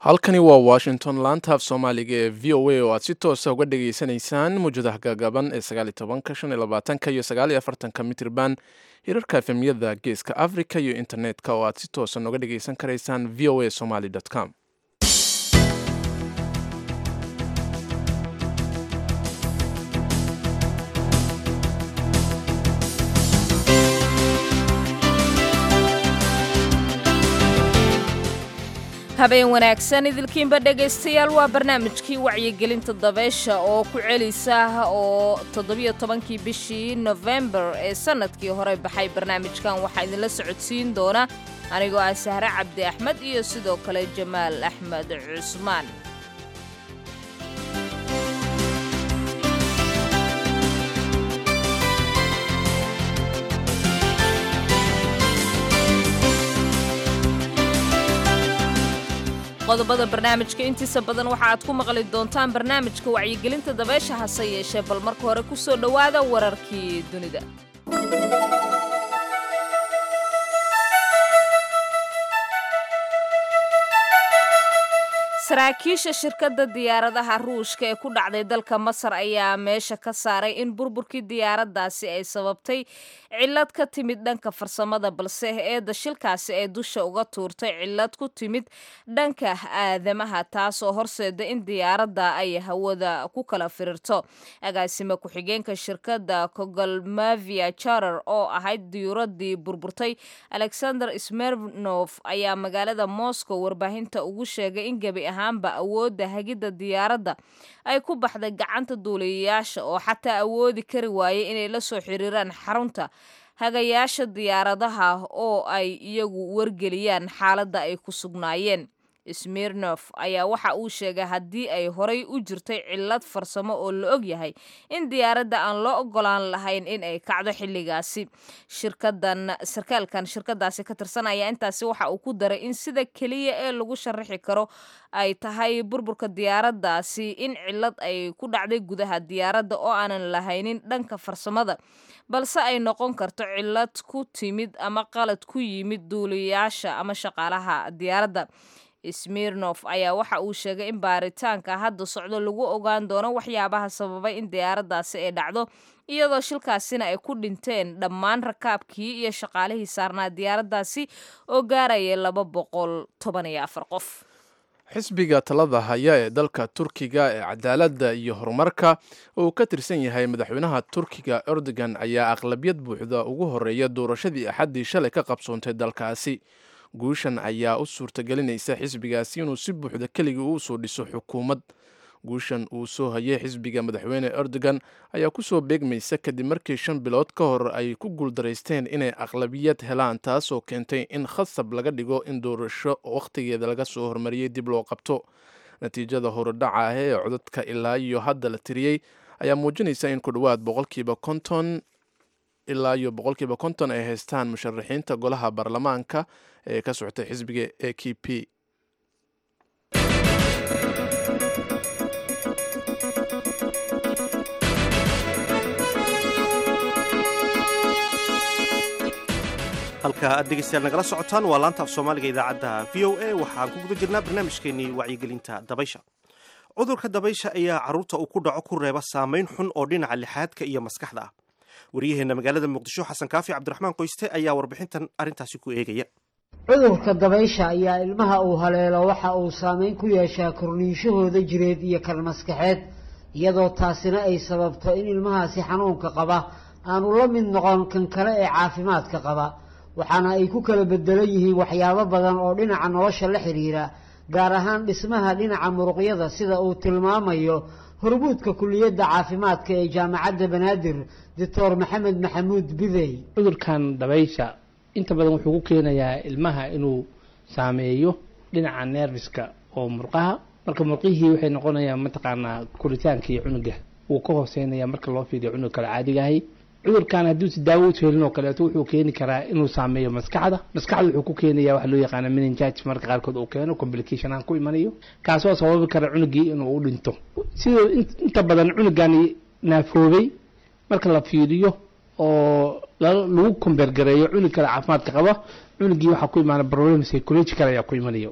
halkani waa washington laanta af soomaaliga ee v o a oo aad si toosa uga dhageysanaysaan muwjadaha gaagaaban ee sagaali tobanka shan iyo labaatanka iyo sagaal iyo afartanka mitrban hirarka efemyada geeska africa iyo internetka oo aad si toosan uga dhageysan karaysaan v o a somaly com habeen wanaagsan idilkiinba dhegaystayaal waa barnaamijkii wacyigelinta dabeesha oo ku celisa oo toddobiyo tobankii bishii nofembar ee sannadkii hore baxay barnaamijkan waxaa idinla socodsiin doona anigoo ah sahre cabdi axmed iyo sidoo kale jamaal axmed cusmaan qodobada barnaamijka intiisa badan waxa aad ku maqli doontaan barnaamijka wacyigelinta dabeesha hase yeeshee bal marka hore ku soo dhowaada wararkii dunida saraakiisha shirkadda diyaaradaha ruushka ee ku dhacday dalka masar ayaa meesha ka saaray in burburkii diyaaraddaasi ay sababtay cillad ka timid dhanka farsamada balse eedda shilkaasi ay dusha uga tuurtay cillad ku timid dhanka aadamaha taasoo horseeda in diyaaradda ay hawada ku kala firirto agaasime ku-xigeenka shirkadda kogolmavia charer oo ahayd diyuuradii burburtay alexander smernof ayaa magaalada moscow warbaahinta ugu sheegay in gebi ahaanba awoodda hagidda diyaaradda ay ku baxday gacanta duuliyayaasha oo xataa awoodi kari waayay inay la soo xiriiraan xarunta hagayaasha diyaaradaha oo ay iyagu wargeliyaan xaaladda ay ku sugnaayeen smirnof ayaa waxa uu sheegay haddii ay horay u jirtay cillad farsamo oo la og yahay in diyaaradda aan loo ogolaan lahayn in ay kacdo xilligaasi shirkadan sarkaalkan shirkadaasi ka tirsan ayaa intaasi waxa uu ku daray in sida keliya ee lagu sharaxi karo ay tahay burburka diyaaraddaasi in cillad ay ku dhacday gudaha diyaaradda oo aanan lahaynin dhanka farsamada balse ay noqon karto cillad ku timid ama qalad ku yimid duuliyayaasha ama shaqaalaha diyaaradda smirnof ayaa waxa uu sheegay in baaritaanka hadda socdo lagu ogaan doono waxyaabaha sababay in diyaaraddaasi ay dhacdo iyadoo shilkaasina ay ku dhinteen dhammaan rakaabkii iyo shaqaalihii saarnaa diyaaraddaasi oo gaaraya laba boqol toban iyo afar qof xisbiga talada haya ee dalka turkiga ee cadaaladda iyo horumarka oo uu ka tirsan yahay madaxweynaha turkiga erdogan ayaa aqlabiyad buuxda ugu horeeya doorashadii axaddii shalay ka qabsoontay dalkaasi guushan ayaa u suurtagelinaysa xisbigaasi inuu si buuxda keligii u soo dhiso xukuumad guushan uu soo hayay xisbiga madaxweyne erdogan ayaa kusoo beegmaysa kadib markii shan bilood ka hor ay ku guuldaraysteen inay aqlabiyad helaan taasoo keentay in khasab laga dhigo in doorasho wakhtigeeda laga soo hormariyey dib loo qabto natiijada horodhaca ah ee codadka ilaa iyo hadda la tiriyey ayaa muujinaysa in ku dhowaad boqolkiiba konton ilaa iyo boqolkiiba konton ay haystaan musharaxiinta golaha baarlamaanka ee ka socotay xisbiga a k p halka aad dhegeystayaal nagala socotaan waa laanta af soomaaliga idaacadda v o a waxaan ku guda jirnaa barnaamijkeenii wacyigelinta dabaysha cudurka dabaysha ayaa carruurta uu ku dhaco ku reeba saamayn xun oo dhinaca lixaadka iyo maskaxda ah wariyaheenna magaalada muqdisho xasan kaafi cabdiraxmaan qoyste ayaa warbixintan arrintaasi ku eegaya cudurka dabaysha ayaa ilmaha uu haleelo waxa uu saameyn ku yeeshaa korniinshahooda jireed iyo kan maskaxeed iyadoo taasina ay sababto in ilmahaasi xanuunka qaba aanu la mid noqon kan kale ee caafimaadka qaba waxaana ay ku kala bedelan yihiin waxyaabo badan oo dhinaca nolosha la xidhiira gaar ahaan dhismaha dhinaca muruqyada sida uu tilmaamayo hormuudka kuliyadda caafimaadka ee jaamacadda banaadir doctor maxamed maxamuud bidey cudurkan dabaysha inta badan wuxuu ku keenayaa ilmaha inuu saameeyo dhinaca neerfiska oo murqaha marka murqihii waxay noqonayaan mataqaanaa koritaankii cunuga wuu ka hooseynaya marka loo fiiriyo cunug kale caadigahay cudurkan hadduusi daawo u helin oo kaleeto wuxuu keeni karaa inuu saameeyo maskaxda maskaxda wuxuu ku keenaya waxa loo yaqaana meningitis marka qaarkood uu keeno complication aan ku imanayo kaasoo sababi kara cunugii inuu u dhinto sidoo inta badan cunugani naafoobay marka la fiiriyo oo lagu kombeergareeyo cunug kale caafimaadka qaba cunugii waxaa ku imaana problem psychological ayaa ku imanayo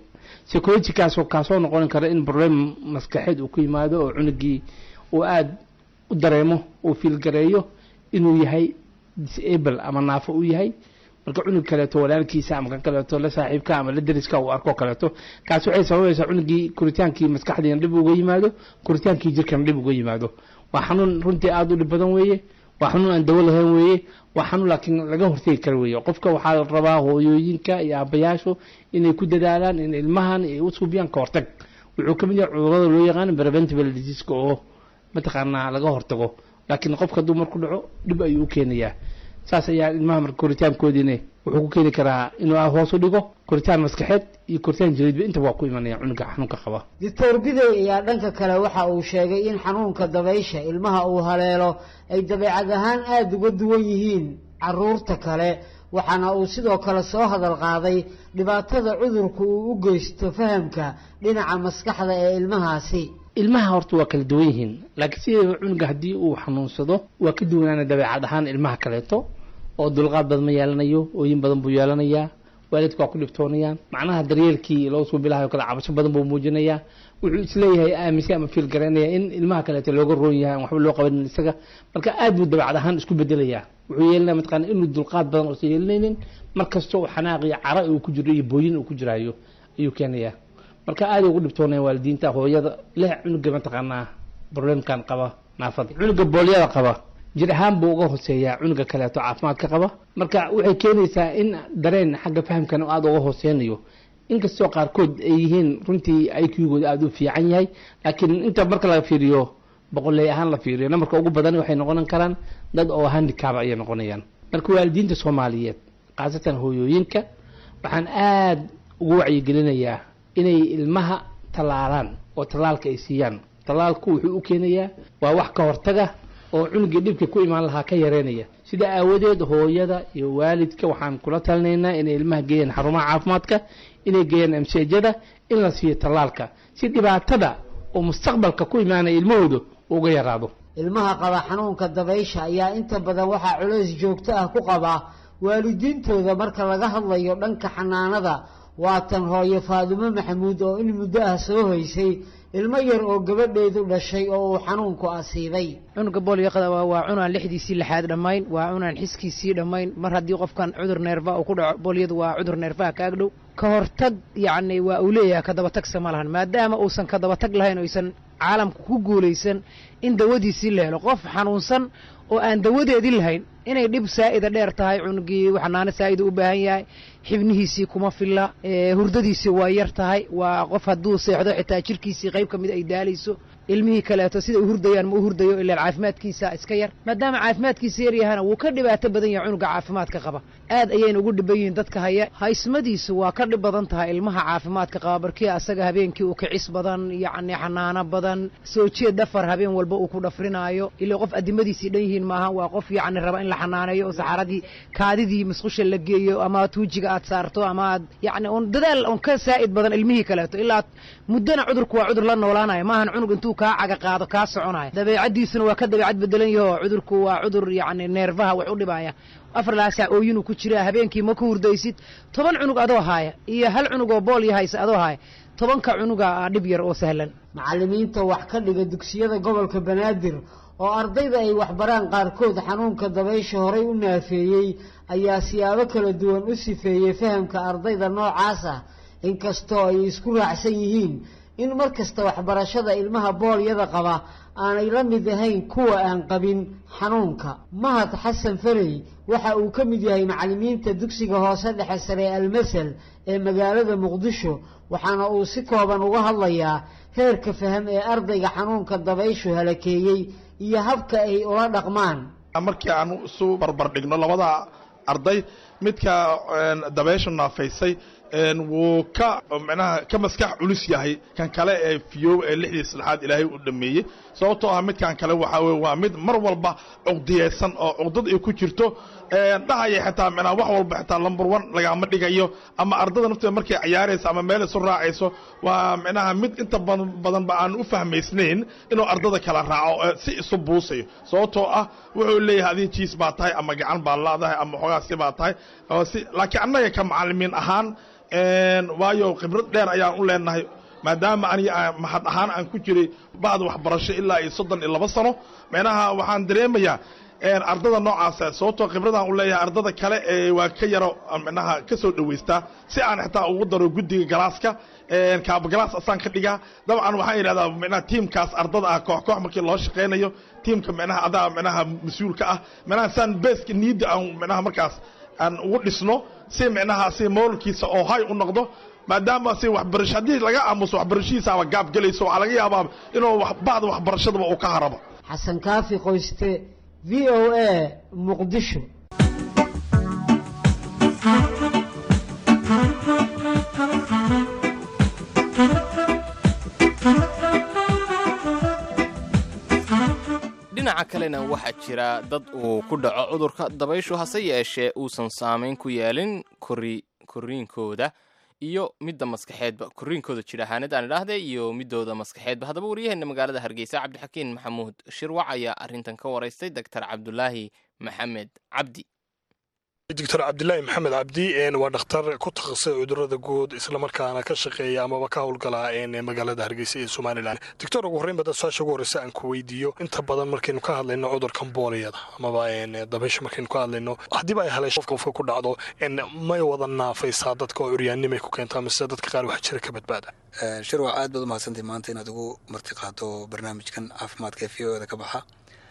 psychologikaasoo kaasoo noqon kara in problem maskaxeed uu ku yimaado oo cunugii uu aada u dareemo uu fiilgareeyo inuu yahay disable ama naafo u yahay marka cunug kaleeto walaalkiisa ama kan kaleeto la saaxiibka ama la deriska uu arko kaleeto kaas waxay sababaysaa cunugii koritaankii maskaxdiina dhib uga yimaado koritaankii jirkana dhib uga yimaado waa xanuun runtii aada u dhib badan weeye waa xanuun aan dawo lahayn weeye waa xanuun laakiin laga hortegi kara weeye qofka waxaa la rabaa hooyooyinka iyo aabayaashu inay ku dadaalaan in ilmahan ay u suubiyaan ka hortag wuxuu ka mid yahay cudurada loo yaqaan preventable diseaska oo mataqaanaa laga hortago laakiin qofka hadduu marku dhaco dhib ayuu u keenayaa saas ayaa ilmaha marka koritaankoodiina wuxuu ku keeni karaa inuu hoos u dhigo koritaan maskaxeed iyo koritaan jireedba intaba waa ku imanaya cunuga xanuunka qaba doctor bidey ayaa dhanka kale waxa uu sheegay in xanuunka dabaysha ilmaha uu haleelo ay dabeecad ahaan aada uga duwan yihiin caruurta kale waxaana uu sidoo kale soo hadal qaaday dhibaatada cudurku uu u geysto fahamka dhinaca maskaxda ee ilmahaasi ilmaha horta waa kala duwan yihiin laakiin sideeda cunuga haddii uu xanuunsado waa ka duwanaana dabeecad ahaan ilmaha kaleeto oo dulqaad badan ma yeelanayo ooyin badan buu yeelanayaa waalidka waa ku dhibtoonayaan macnaha daryeelkii loo suubilahayo kale cabasho badan buu muujinayaa wuxuu isleeyahay aaminsan ama fiil garaynaya in ilmaha kaleeto looga roon yahay aan waxba loo qabanin isaga marka aad buu dabeecad ahaan isku bedelayaa wuxuu yeelanaya mataqaana inuu dulqaad badan uusan yeelanaynin mar kasta oo xanaaq iyo cara uu ku jiro iyo booyin uu ku jiraayo ayuu keenayaa marka aad ugu dhibtoonaya waalidiinta hooyada leh cunuga mataqaanaa problemkan qaba naafada cunuga boolyada qaba jir ahaan buu uga hooseeyaa cunuga kaleeto caafimaadka qaba marka waxay keenaysaa in dareen xagga fahamkan aada uga hooseynayo inkastoo qaarkood ay yihiin runtii iqgooda aada u fiican yahay laakiin inta marka la fiiriyo boqoley ahaan la fiiriyo namarka ugu badan waxay noqon karaan dad oo handicab ayay noqonayaan marka waalidiinta soomaaliyeed khaasatan hooyooyinka waxaan aada ugu wacyigelinayaa inay ilmaha tallaalaan oo tallaalka ay siiyaan tallaalku wuxuu u keenayaa waa wax ka hortaga oo cunugii dhibka ku imaan lahaa ka yareynaya sida aawadeed hooyada iyo waalidka waxaan kula talinaynaa inay ilmaha geeyaan xarumaha caafimaadka inay geeyaan amseejada in la siiyo tallaalka si dhibaatada oo mustaqbalka ku imaanaya ilmahooda uga yaraado ilmaha qaba xanuunka dabaysha ayaa inta badan waxaa culays joogto ah ku qabaa waalidiintooda marka laga hadlayo dhanka xanaanada waatan hooyo faadumo maxamuud oo in muddo ah soo haysay ilmo yar oo gabadheedu dhashay oo uu xanuunku asiibay cunuga boolyoqada waa cunaan lixdiisii lixaad dhammayn waa cunaan xiskiisii dhammayn mar haddii qofkan cudur neerfa uu ku dhaco boolyadu waa cudur neerfaha ka agdhow ka hortag yacni waa uu leeyahay ka dabatagsa ma lahan maadaama uusan ka dabatag lahayn oysan caalamka ku guulaysan in dawadiisii la helo qof xanuunsan oo aan dawadeedii lahayn inay dhib saa'ida dheer tahay cunugii xanaano saa'ida u baahan yahay xibnihiisii kuma filla hurdadiisii waa yar tahay waa qof hadduu seexdo xitaa jirkiisii qayb ka mid ay daalayso ilmihii kaleeto sida u hurdayaan ma u hurdayo ilaan caafimaadkiisa iska yar maadaama caafimaadkiisa yar yahana wuu ka dhibaato badan yahay cunuga caafimaadka qaba aad ayayna ugu dhiban yihiin dadka haya haysmadiisu waa ka dhib badan tahay ilmaha caafimaadka qaba barkii asaga habeenkii uu kicis badan yacni xanaano badan soo jeed dhafar habeen walba uu ku dhafrinaayo ilaa qof addimadiisii dhan yihiin maaha waa qof yacni raba in la xanaaneeyo oo saxaradii kaadidii musqusha la geeyo ama tuujiga aad saarto ama aad yacni un dadaal un ka saa'id badan ilmihii kaleeto ilaa muddana cudurku waa cudur la noolaanaya maahan cunug intuu kaa caga qaado kaa soconaya dabeecaddiisuna waa ka dabeecad bedelan yaho cudurku waa cudur yacni neerfaha wax u dhibaya afar laa saac ooyinuu ku jiraa habeenkii ma ku hurdaysid toban cunug adoo haaya iyo hal cunug oo bool yahaysa adoo haaya tobanka cunuga aa dhib yar oo sahlan macallimiinta wax ka dhiga dugsiyada gobolka banaadir oo ardayda ay waxbaraan qaarkood xanuunka dabaysha horay u naafeeyey ayaa siyaabo kala duwan u sifeeyey fahamka ardayda noocaas ah inkastoo ay isku raacsan yihiin in mar kasta waxbarashada ilmaha boolyada qaba aanay la mid ahayn kuwa aan qabin xanuunka mahad xasan farey waxa uu ka mid yahay macallimiinta dugsiga hoose dhexe sare ee almasal ee magaalada muqdisho waxaana uu si kooban uga hadlayaa heerka faham ee ardayga xanuunka dabayshu halakeeyey iyo habka ay ula dhaqmaan markii aan isu barbar dhigno labada arday midka dabaysha naafaysay wuu ka manaha ka maskax culus yahay kan kale ee fiyoob ee lixdii saddexaad ilaahay u dhameeyey sababtoo ah midkan kale waxaa weye waa mid mar walba cuqdiyeysan oo cuqdad ay ku jirto dhahaya xitaa manaha wax walba xitaa lumber one lagama dhigayo ama ardada nafteeda markay cayaarayso ama meel isu raacayso waa micnaha mid inta badanba aan u fahmaysnayn inuu ardada kala raaco si isu buusayo sababtoo ah wuxuu leeyahay adin jiis baa tahay ama gacan baa laadahay ama xoogaa si baa tahay laakiin annaga ka macallimiin ahaan waayo khibrad dheer ayaan u leenahay maadaama aniga mahad ahaan aan ku jiray bacda waxbarasho ilaa iyo soddon iyo laba sano micnaha waxaan dareemayaa ardada noocaasa sababtoo khibradaan u leeyahay ardada kale ee waa ka yaro micnaha ka soo dhowaystaa si aan xitaa ugu daro guddiga galaaska kaabagalaas asaan ka dhigaa dabcan waxaan yidhahdaa micnaha tiimkaas ardada ah koox koox markii loo shaqaynayo tiimka micnaha adaa micnaha mas-uulka ah micnaha saan beeska niidda aan micnaha markaas aan ugu dhisno si micnaha si moolkiisa oo hay u noqdo maadaama si waxbarasho haddii laga aamuso waxbarashadiisaaba gaab gelayso waxaa laga yaabaa inuu bacda waxbarashadaba uu ka harabo xasan kaafi qoyste v o a muqdisho dhinaca kalena waxaa jira dad uu ku dhaco cudurka dabayshu hase yeeshee uusan saamayn ku yeelin kori koriinkooda iyo midda maskaxeedba koriinkooda jir ahaanid aan idhaahde iyo midooda maskaxeedba haddaba waryaheena magaalada hargeysa cabdixakiin maxamuud shirwac ayaa arrintan ka waraystay doctor cabdulaahi maxamed cabdi doctor cabdilaahi maxamed cabdi waa dhakhtar ku takhasusay cudurada guud islamarkaana ka shaqeeya amaba ka howlgala magaalada hargeysa ee somalilan doctor ugu horreyn bada su-aasha ugu horreysa aan ku weydiiyo inta badan markaynu ka hadlayno cudurkan booliyada amaba dabaysha markaynu ka hadlayno haddiiba ay haleesho qofka qofka ku dhacdo may wada naafaysaa dadka oo curyaannimay ku keentaa mise dadka qaar wax jira ka badbaada shirwac aad baad umahadsantay maanta inaad ugu marti qaado barnaamijkan caafimaadka ee v o da ka baxa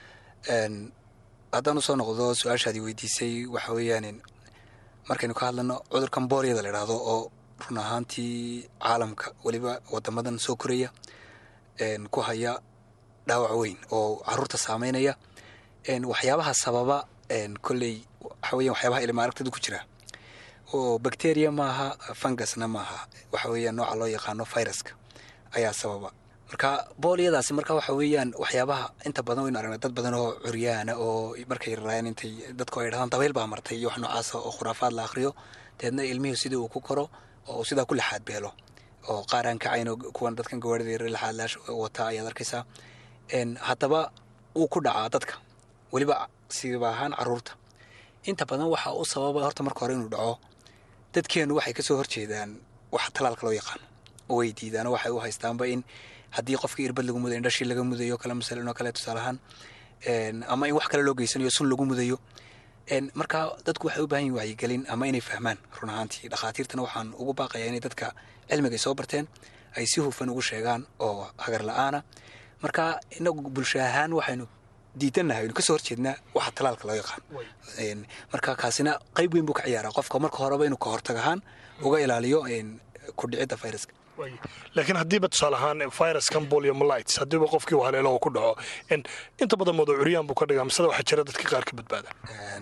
haddaan usoo noqdo su-aashaadii weydiisay waxa weeyaan markaynu ka hadlano cudurkan booliyada la idhaahdo oo run ahaantii caalamka weliba wadamadan soo koraya ku haya dhaawac weyn oo caruurta saameynaya waxyaabaha sababa kolley waxa weyan waxyaabaha ilma aragtida ku jira oo bacteria maaha fungusna maaha waxa weeyaan nooca loo yaqaano viruska ayaa sababa marka booliyadaasi marka waxa weeyaan waxyaabaha inta badan waynu aragnay dad badan oo curyaana oo markay rarayaan intay dadku ay dhahdaan dabayl baa martay iyo wax noocaasa oo khuraafaad la akhriyo deedna ilmihii sidii uu ku koro oo sidaa ku laxaad beelo oo qaar aan kacayno kuwan dadkan gawaarida yar laxaad laash wata ayaad arkaysaa haddaba uu ku dhacaa dadka weliba siba ahaan caruurta inta badan waxa u sababa horta marka hore inuu dhaco dadkeenu waxay kasoo horjeedaan waxa talaalka loo yaqaano oo way diidaan waxay u haystaanba in haddii qofkii irbad lagu mudayo indhashii laga mudayo kale masalan oo kale tusaale ahaan ama in wax kale loo geysanayo sun lagu mudayo marka dadku waxay u baahan yihin wacyigelin ama inay fahmaan run ahaantii dhakhaatiirtana waxaan ugu baaqayaa inay dadka cilmiga ay soo barteen ay si hufan ugu sheegaan oo hagar la-aana marka inagu bulsho ahaan waxaynu diidannahay aynu kasoo horjeednaa waxa talaalka loo yaqaan marka kaasina qayb weyn buu ka ciyaaraa qofka marka horeba inuu ka hortag ahaan uga ilaaliyo ku dhicidda viruska laakiin haddiiba tusaale ahaan viruskan poliomolites haddiiba qofkii uu haleelo oo ku dhaco inta badan mooda curyaan buu ka dhigaa miseda waxaa jira dadka qaar ka badbaada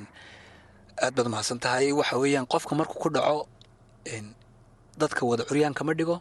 aad baad mahadsan tahay waxa weeyaan qofka markuu ku dhaco dadka wada curyaan kama dhigo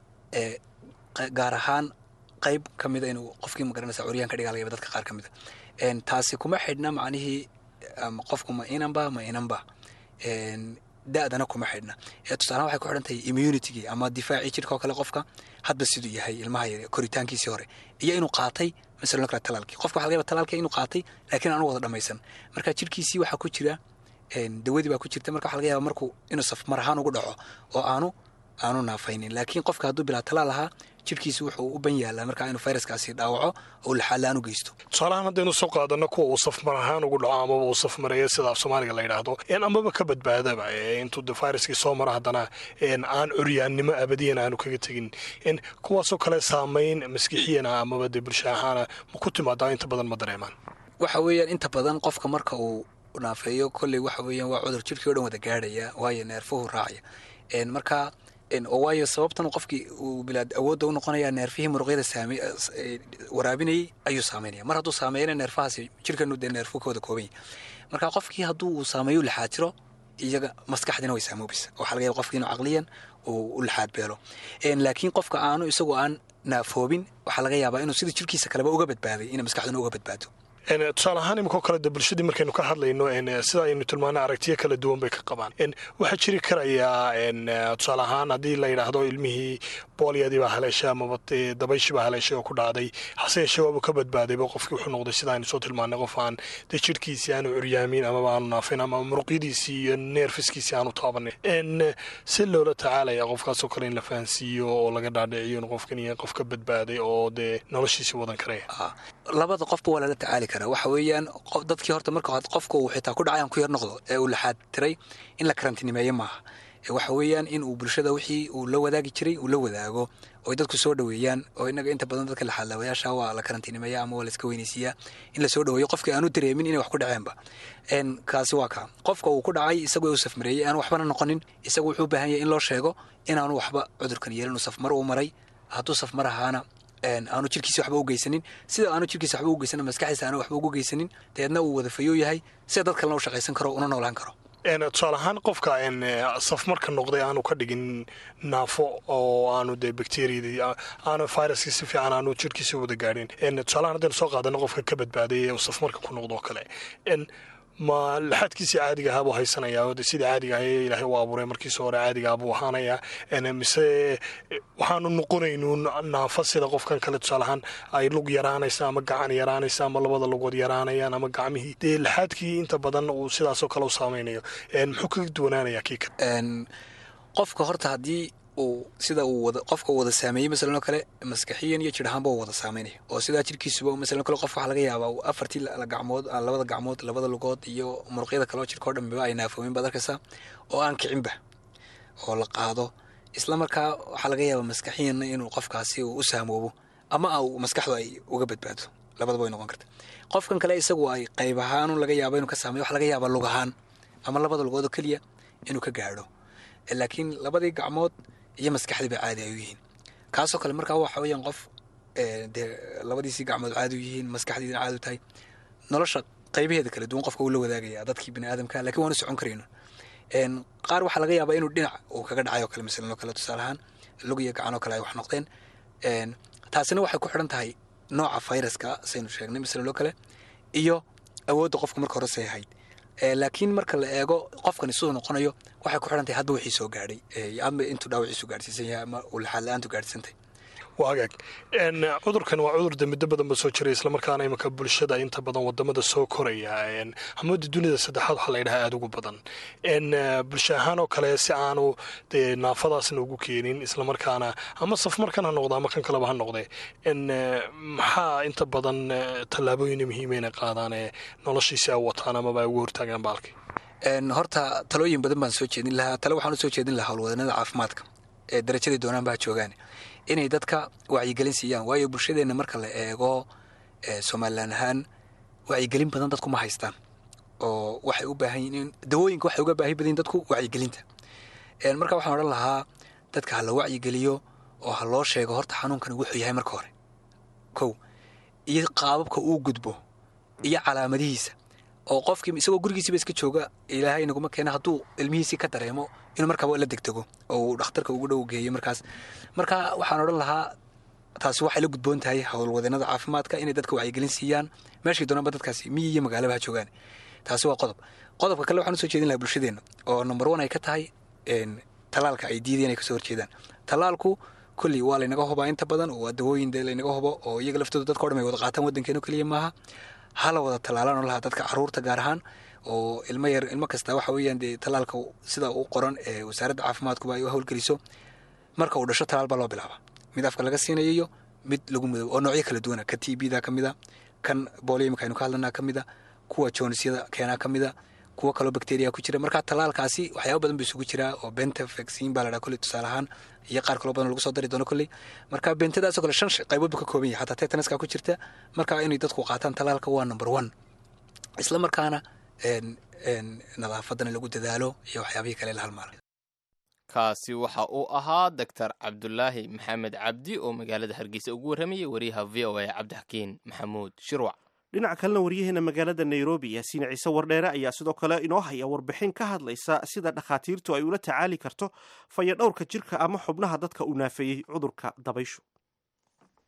gaar ahaan qayb ka mida inuu qofkii magaranaysa curyaan ka dhigaa laga dadka qaar ka mida taasi kuma xidhna macnihii qofku ma inanba ma inanba da-dana kuma xidhna tusaalahan waxay ku xidhan tahay immunitygii ama difaacii jirka oo kale qofka hadba siduu yahay ilmaha yar koritaankiisii hore iyo inuu qaatay masalan kale talaalkii qofka waxa laga yaba talaalka inuu qaatay laakiin aanu wada dhamaysan marka jirkiisii waxaa ku jira dawadii baa ku jirta marka waxa laga yaba markuu inuu safmar ahaan ugu dhaco oo aanu aanu naafaynin laakiin qofka hadduu bilaa talaal ahaa jirkiisi wuxuu u ban yaalaa markaa inuu fayraskaasi dhaawaco oo laxaala aanu geysto tusaalahaan haddaynu soo qaadano kuwa uu safmar ahaan ugu dhaco amaba uu safmareeyo sida af soomaaliga la yidhaahdo amaba ka badbaadaba intuu de fayraskii soo maro haddana aan curyaannimo abadiyan aanu kaga tegin kuwaasoo kale saamayn maskixiyana amaba de bulsha ahaana ma ku timaadaa inta badan ma dareemaan waxa weeyaan inta badan qofka marka uu naafeeyo kolley waxa weeyaan waa cudur jirkii o dhan wada gaadhaya waayo neerfuhu raacaya marka waayo sababtan qofkii uu bilaad awoodda u noqonaya neerfihii muruqyada waraabinayay ayuu saameynaya mar hadduu saameeyana neerfahaasi jirkanu dee neerfu ka wada kooban yahy marka qofkii hadduu uu saameeyo laxaatiro iyaga maskaxdina way saamoobaysa waxaa laga yaba qofkii inuu caqliyan uu u laxaad beelo laakiin qofka aanu isagoo aan naafoobin waxaa laga yaabaa inuu sida jirkiisa kaleba uga badbaaday inay maskaxduna uga badbaado tusaale ahaan iminkoo kale de bulshadii markaynu ka hadlayno sida aynu tilmaana aragtiyo kala duwan bay ka qabaan waxaa jiri karayaa tusaale ahaan haddii la yidhaahdo ilmihii booliyadii baa haleeshay amaba dabayshii baa haleeshay oo ku dhacday hase yeeshee waaba ka badbaadayba qofkii wuxuu noqday sida aynu soo tilmaanay qof aan dee jirhkiisii aanu curyaamin amaba aanu naafin ama muruqyadiisii iyo neerfiskiisii aanu taabanin si loola tacaalaya qofkaasoo kale in la fahansiiyo oo laga dhaadhiciyo in qofkan yahay qof ka badbaaday oo dee noloshiisii wadan karaya labada qofba waa lala tacaali karaa waxa weeyaan dadkii horta marka hore qofka uu xitaa ku dhacay aan ku yar noqdo ee uu laxaad tiray in la karantinimeeyo maaha waxa weeyaan in uu bulshada wixii uu la wadaagi jiray uu la wadaago oo dadku soo dhoweeyaan oo inaga inta badan dadka laxaadlaawayaasha waa la karantinimeeya ama waa la iska weynaysiiyaa in la soo dhoweeyo qofkii aanu dareemin inay wax ku dhaceenba kaasi waa kaa qofka uu ku dhacay isagoo uu safmareeyey aanu waxbana noqonin isagu wuxuu u baahan yahay in loo sheego inaanu waxba cudurkan yeelin uu safmar uu maray hadduu safmar ahaana aanu jirkiisa waxba u geysanin sida aanu jirkiisa waxba u geysanin maskaxdiisa aanu waxba ugu geysanin dabeedna uu wadafayoo yahay sida dad kalena u shaqaysan karo una noolaan karo tusaale ahaan qofka safmarka noqday aanu ka dhigin naafo oo aanu dee bacteriadii aanu viruskii si fiican aanu jirkiisa wada gaadhin tusaalahaan haddaynu soo qaadano qofka ka badbaaday ee safmarka ku noqdo oo kale ma laxaadkiisii caadiga ahaa buu haysanayaa de sidii caadiga ah ee ilaahay u abuuray markiisa hore caadiga ah buu ahaanayaa mise waxaanu noqonaynuun naafa sida qofkan kale tusaalahaan ay lug yaraanaysa ama gacan yaraanaysa ama labada lugood yaraanayaan ama gacmihii dee laxaadkii inta badan uu sidaasoo kale u saameynayo muxuu kaga duwanaanayaa kii kale qofka horta haddii uu sida uu wada qofka uu wada saameeyey masalan oo kale maskaxiyan iyo jir ahaanba uu wada saameynaya oo sidaa jirkiisuba masalan kale qof waxaa laga yaabaa afartii gacmood labada gacmood labada lugood iyo muruqyada kale oo jirka o dhanba ay naafoomin baad arkaysaa oo aan kicinba oo la qaado isla markaa waxaa laga yaabaa maskaxiyanna inuu qofkaasi uu u saamoobo ama maskaxdu ay uga badbaado labadaba way noqon karta qofkan kale isagu ay qayb ahaan laga yaabo inuu ka saameyo waxa laga yaabaa lug ahaan ama labada lugood oo keliya inuu ka gaadho laakiin labadii gacmood iyo maskaxdii bay caadi ay u yihiin kaasoo kale markaa waxa weeyaan qof dee labadiisii gacmood caadi u yihiin maskaxdiina caadi u tahay nolosha qaybaheeda kala duwan qofka uu la wadaagaya dadkii bini aadamka lakiin waanu socon karayno qaar waxaa laga yaabaa inuu dhinac uu kaga dhacay oo kale masalan oo kale tusaale ahaan lug iyo gacan oo kale ay wax noqdeen taasina waxay ku xidhan tahay nooca fayraska saynu sheegnay masalan oo kale iyo awoodda qofka marka hore say ahayd laakiin marka la eego qofkani siduu noqonayo waxay ku xidhan tahay hadba wixii soo gaadhay ama intuu dhaawaciisu gaadhsiisan yahay ama uu laxaad la-aantu gaadhsiisantay waa hagaag cudurkan waa cudur de muddo badan ba soo jiray islamarkaana imanka bulshada inta badan wadamada soo koraya hamooda dunida saddexaad waxaa la yidhaha aada ugu badan bulsho ahaan oo kale si aanu dee naafadaasna ugu keenin islamarkaana ama safmarkan ha noqdo ama kan kaleba ha noqde maxaa inta badan tallaabooyina muhiima inay qaadaan ee noloshiisi ay wataan amaba ay ugu hortaagaan baalki horta talooyin badan baan soo jeedin lahaa tale waxaan usoo jeedin lahaa howlwadanada caafimaadka ee darajadii doonaan baa joogaan inay dadka wacyigelin siiyaan waayo bulshadeenna marka la eego somalilan ahaan wacyigelin badan dadku ma haystaan oo waxay u baahan yihiin dawooyinka waxay uga baahi badan dadku wacyigelinta marka waxaan odhan lahaa dadka ha la wacyigeliyo oo ha loo sheego horta xanuunkani wuxuu yahay marka hore kow iyo qaababka uu gudbo iyo calaamadihiisa oo qofkii isagoo gurigiisiiba iska jooga ilaahay naguma keena hadduu ilmihiisii ka dareemo inuu markaaba la degdego oo uu dhakhtarka ugu dhow geeyo markaas marka waxaan odhan lahaa taasi waxay la gudboon tahay howlwadeenada caafimaadka inay dadka wacyigelin siiyaan meeshii doonaanba dadkaasi miyi iyo magaalaba ha joogaan taasi waa qodob qodobka kale waxaan usoo jeedin lahaa bulshadeenna oo number one ay ka tahay talaalka ay diideen ay kasoo horjeedaan talaalku kolley waa laynaga hubaa inta badan oo waa dawooyin dee laynaga hubo oo iyaga laftooda dadka o dhan ay wada qaataan waddankeeno keliya maaha hala wada talaalaan oo lahaa dadka caruurta gaar ahaan oo ilmo yar ilmo kasta waxa weeyaan dee talaalka sida u qoran ee wasaaradda caafimaadkuba ay u howlgeliso marka uu dhasho talaal baa loo bilaaba mid afka laga siinayo iyo mid lagu mudoobo oo noocyo kala duwana ka t b da ka mid a kan boolio imika aynu ka hadlanaa ka mid a kuwa joonisyada keenaa ka mid a kuwo kaloo bacteria ku jira marka talaalkaasi waxyaaba badan ba isugu jiraa oo benta vaccine baa la dhaha kolley tusaale ahaan iyo qaar kaloo badan lagu soo dari doono kolley marka bentadaasoo kale shan qaybood buu ka kooban yahay xataa tetanaska ku jirta marka inay dadku qaataan talaalka waa number one isla markaana nadaafadana lagu dadaalo iyo waxyaabihii kale la halmaala kaasi waxa uu ahaa doctor cabdulaahi maxamed cabdi oo magaalada hargeysa ugu warramayay wariyaha v o a cabdixakiin maxamuud shirwac dhinaca kalena waryaheena magaalada nairobi yaasiin ciise wardheere ayaa sidoo kale inoo haya warbixin ka hadlaysa sida dhakhaatiirtu ay ula tacaali karto fayadhowrka jirka ama xubnaha dadka uu naafeeyey cudurka dabayshu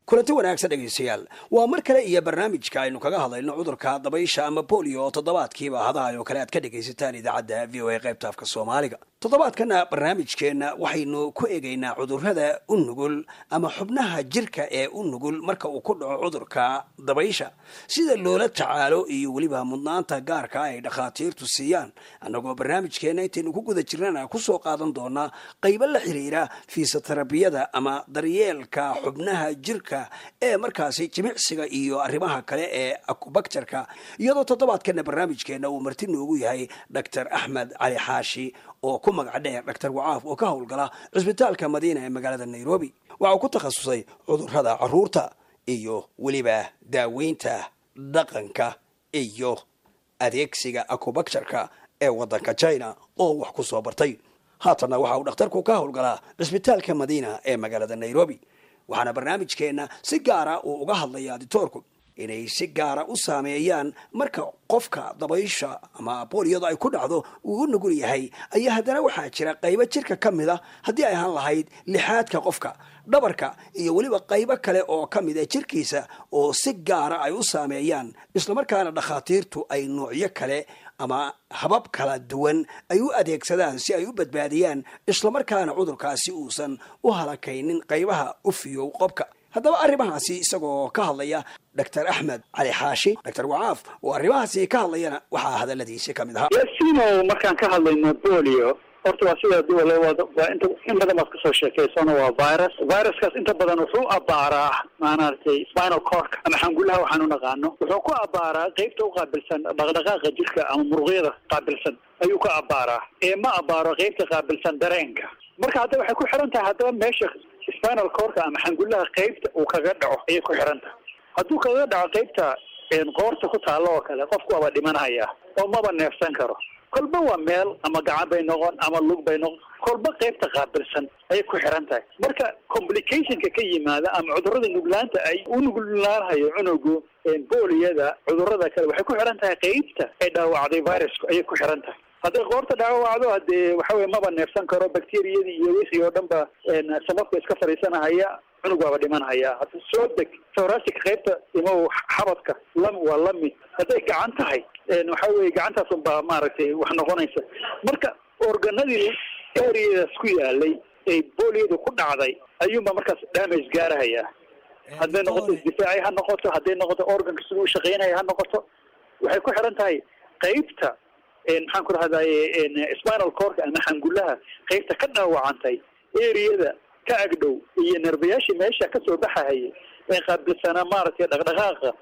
kulanti wanaagsan dhegaystayaal waa mar kale iyo barnaamijka aynu kaga hadlayno cudurka dabaysha ama bolio oo toddobaadkiiba hadahay oo kale aad ka dhegaysataan idaacadda v o a qaybta afka soomaaliga toddobaadkana barnaamijkeenna waxaynu ku eegaynaa cudurrada u nugul ama xubnaha jirka ee u nugul marka uu ku dhaco cudurka dabaysha sida loola tacaalo iyo weliba mudnaanta gaarka ay dhakhaatiirtu siiyaan annagoo barnaamijkeenna intaynu ku guda jirnana kusoo qaadan doonaa qaybo la xiriira fiisoterabiyada ama daryeelka xubnaha jirka ee markaasi jimicsiga iyo arrimaha kale ee akubaktarka iyadoo toddobaadkana barnaamijkeenna uu marti noogu yahay doctor axmed cali xaashi oo ku magac dheer doctor wacaaf oo ka howlgala cisbitaalka madiina ee magaalada nairobi waxa uu ku takhasusay cudurrada caruurta iyo weliba daaweynta dhaqanka iyo adeegsiga akubaktarka ee waddanka china oo wax ku soo bartay haatanna waxa uu dhakhtarku ka howlgalaa cisbitaalka madiina ee magaalada nairobi waxaana barnaamijkeenna si gaara uu uga hadlayaa ditoorku inay si gaara u saameeyaan marka qofka dabaysha ama booliyadu ay ku dhacdo uu u nugul yahay ayaa haddana waxaa jira qaybo jirka ka mid a haddii ay ahaan lahayd lixaadka qofka dhabarka iyo weliba qaybo kale oo ka mid a jirkiisa oo si gaara ay u saameeyaan islamarkaana dhakhaatiirtu ay noocyo kale ama habab kala duwan ay u adeegsadaan si ay u badbaadiyaan islamarkaana cudurkaasi uusan u halakaynin qaybaha u fiyow qobka haddaba arrimahaasi isagoo ka hadlaya doctor axmed cali xaashi doctor wacaaf oo arrimahaasi ka hadlayana waxaa hadaladiisi ka mid ahaa yasino markaan ka hadlayno bolio horta waa sida duwale waa inta in badan baad kasoo sheekaysano waa virus viruskaas inta badan wuxuu abaaraa maaragtay spinal cork ama xangulaha waxaan u naqaano wuxuu ku abaaraa qeybta u qaabilsan dhaqdhaqaaqa jirka ama muruqyada qaabilsan ayuu ka abaaraa ee ma abaaro qeybta qaabilsan dareenka marka hadda waxay ku xiran tahay haddaba meesha spinal corka ama xangulaha qeybta uu kaga dhaco ayay ku xiran tahay hadduu kaga dhaco qeybta qoorta ku taalo oo kale qofku waaba dhimanaya oo maba neefsan karo kolba waa meel ama gacan bay noqon ama lug bay noqon kolba qeybta qaabilsan ayay ku xiran tahay marka complicationka ka yimaada ama cudurrada nuglaanta ay u nuglaanhayo cunugu booliyada cudurrada kale waxay ku xiran tahay qeybta ay dhaawacday virusku ayay ku xiran tahay hadday qoorta dhaawacdo hadee waxa weye maba neefsan karo bacteriyadii iyo wixii oo dhan ba samafka iska fadhiisanahaya cunug waaba dhimanhaya hadda soo deg thoracic qaybta imo xabadka lam waa lamid hadday gacan tahay waxa weye gacantaas unbaa maaragtay wax noqonaysa marka organadii areadaas ku yaalay ee booliyadu ku dhacday ayuunba markaas damage gaarahaya hadday noqoto isdifaaci ha noqoto hadday noqoto organka siduu ushaqeynaya ha noqoto waxay ku xiran tahay qeybta maxaan ku rahdaye spinal corka ama xangulaha qeybta ka dhaawacantay areada ka agdhow iyo nerbayaashii meesha kasoo baxahaya ee qaabilsanaa maaragtay dhaqdhaqaaqa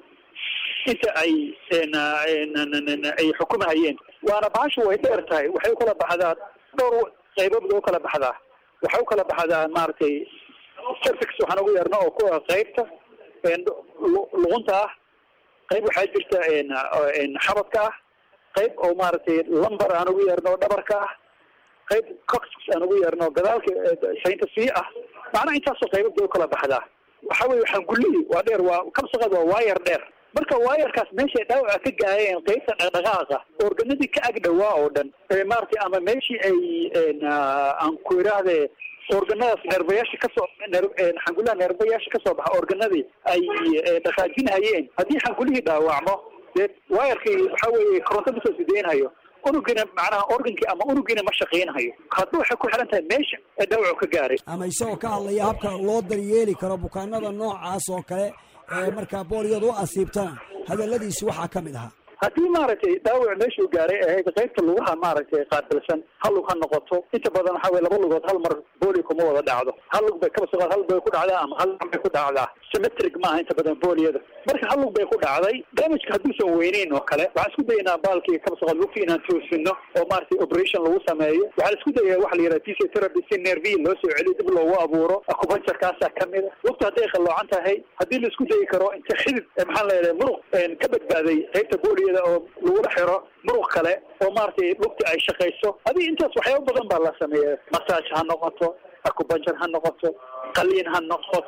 inta ay ay xukumahayeen waana bahashu way dheer tahay waxay ukala baxdaa dhowr qaybood u kala baxdaa waxay ukala baxdaa maaragtay cervix waxaan ugu yeerna oo kuwa qeybta luqunta ah qayb waxaa jirta xabadka ah qayb oo maaragtay lumber aan ugu yeerno dhabarka ah qayb coxx aan ugu yeerno gadaalka saynta sii ah macnaha intaasoo qaybad bay ukala baxdaa waxa weye waxaan gullihii waa dheer waa kabsaqad waa waayar dheer marka waayarkaas meeshay dhaawaca ka gaayeen qeybta dhaqdhaqaaqa organadii ka ag dhawaa oo dhan maaragtay ama meeshii ay aan ku idhaahde organadaas neerbayaasha kasoo xangulaha neerbayaasha kasoo baxa organadii ay dhaqaajinhayeen haddii xangulihii dhaawacmo dee waayarkii waxa weeye koronto masoo sideynhayo unugina macnaha organkii ama unugina ma shaqaynhayo hadba waxay ku xiran tahay meesha ee dhaawacu ka gaaray ama isagoo ka hadlaya habka loo daryeeli karo bukaanada noocaas oo kale ee markaa booliyadu u asiibtana hadaladiisi waxaa ka mid ahaa haddii maaragtay dhaawac meeshuu gaaray ahayd qaybta lugaha maaragtay qaabilsan hal lug ha noqoto inta badan waxa weye laba lugood hal mar booli kuma wada dhacdo hal lug bay kabasoo hal bay ku dhacdaa ama hal bay ku dhacdaa symmetric maaha inta badan booliyada marka hal lug bay ku dhacday damageka hadduusan weyneyn oo kale waxaan isku dayaynaa baalkii kabasoo lugti inaan toosino oo maaragtay operation lagu sameeyo waxaan isku dayaya waxa la yidhaha physiotherapy si nervi loo soo celiyo dib loogu abuuro acupuncturkaasaa kamid a lugta hadday qalloocan tahay haddii la isku dayi karo inta xidid maxaa la yidhaha muruq ka badbaaday qaybta booliya oo lagula xiro muruq kale oo maaragtay lugti ay shaqayso hadii intaas waxyaaba badan baa la sameeya massage ha noqoto acupuncture ha noqoto qaliin ha noqoto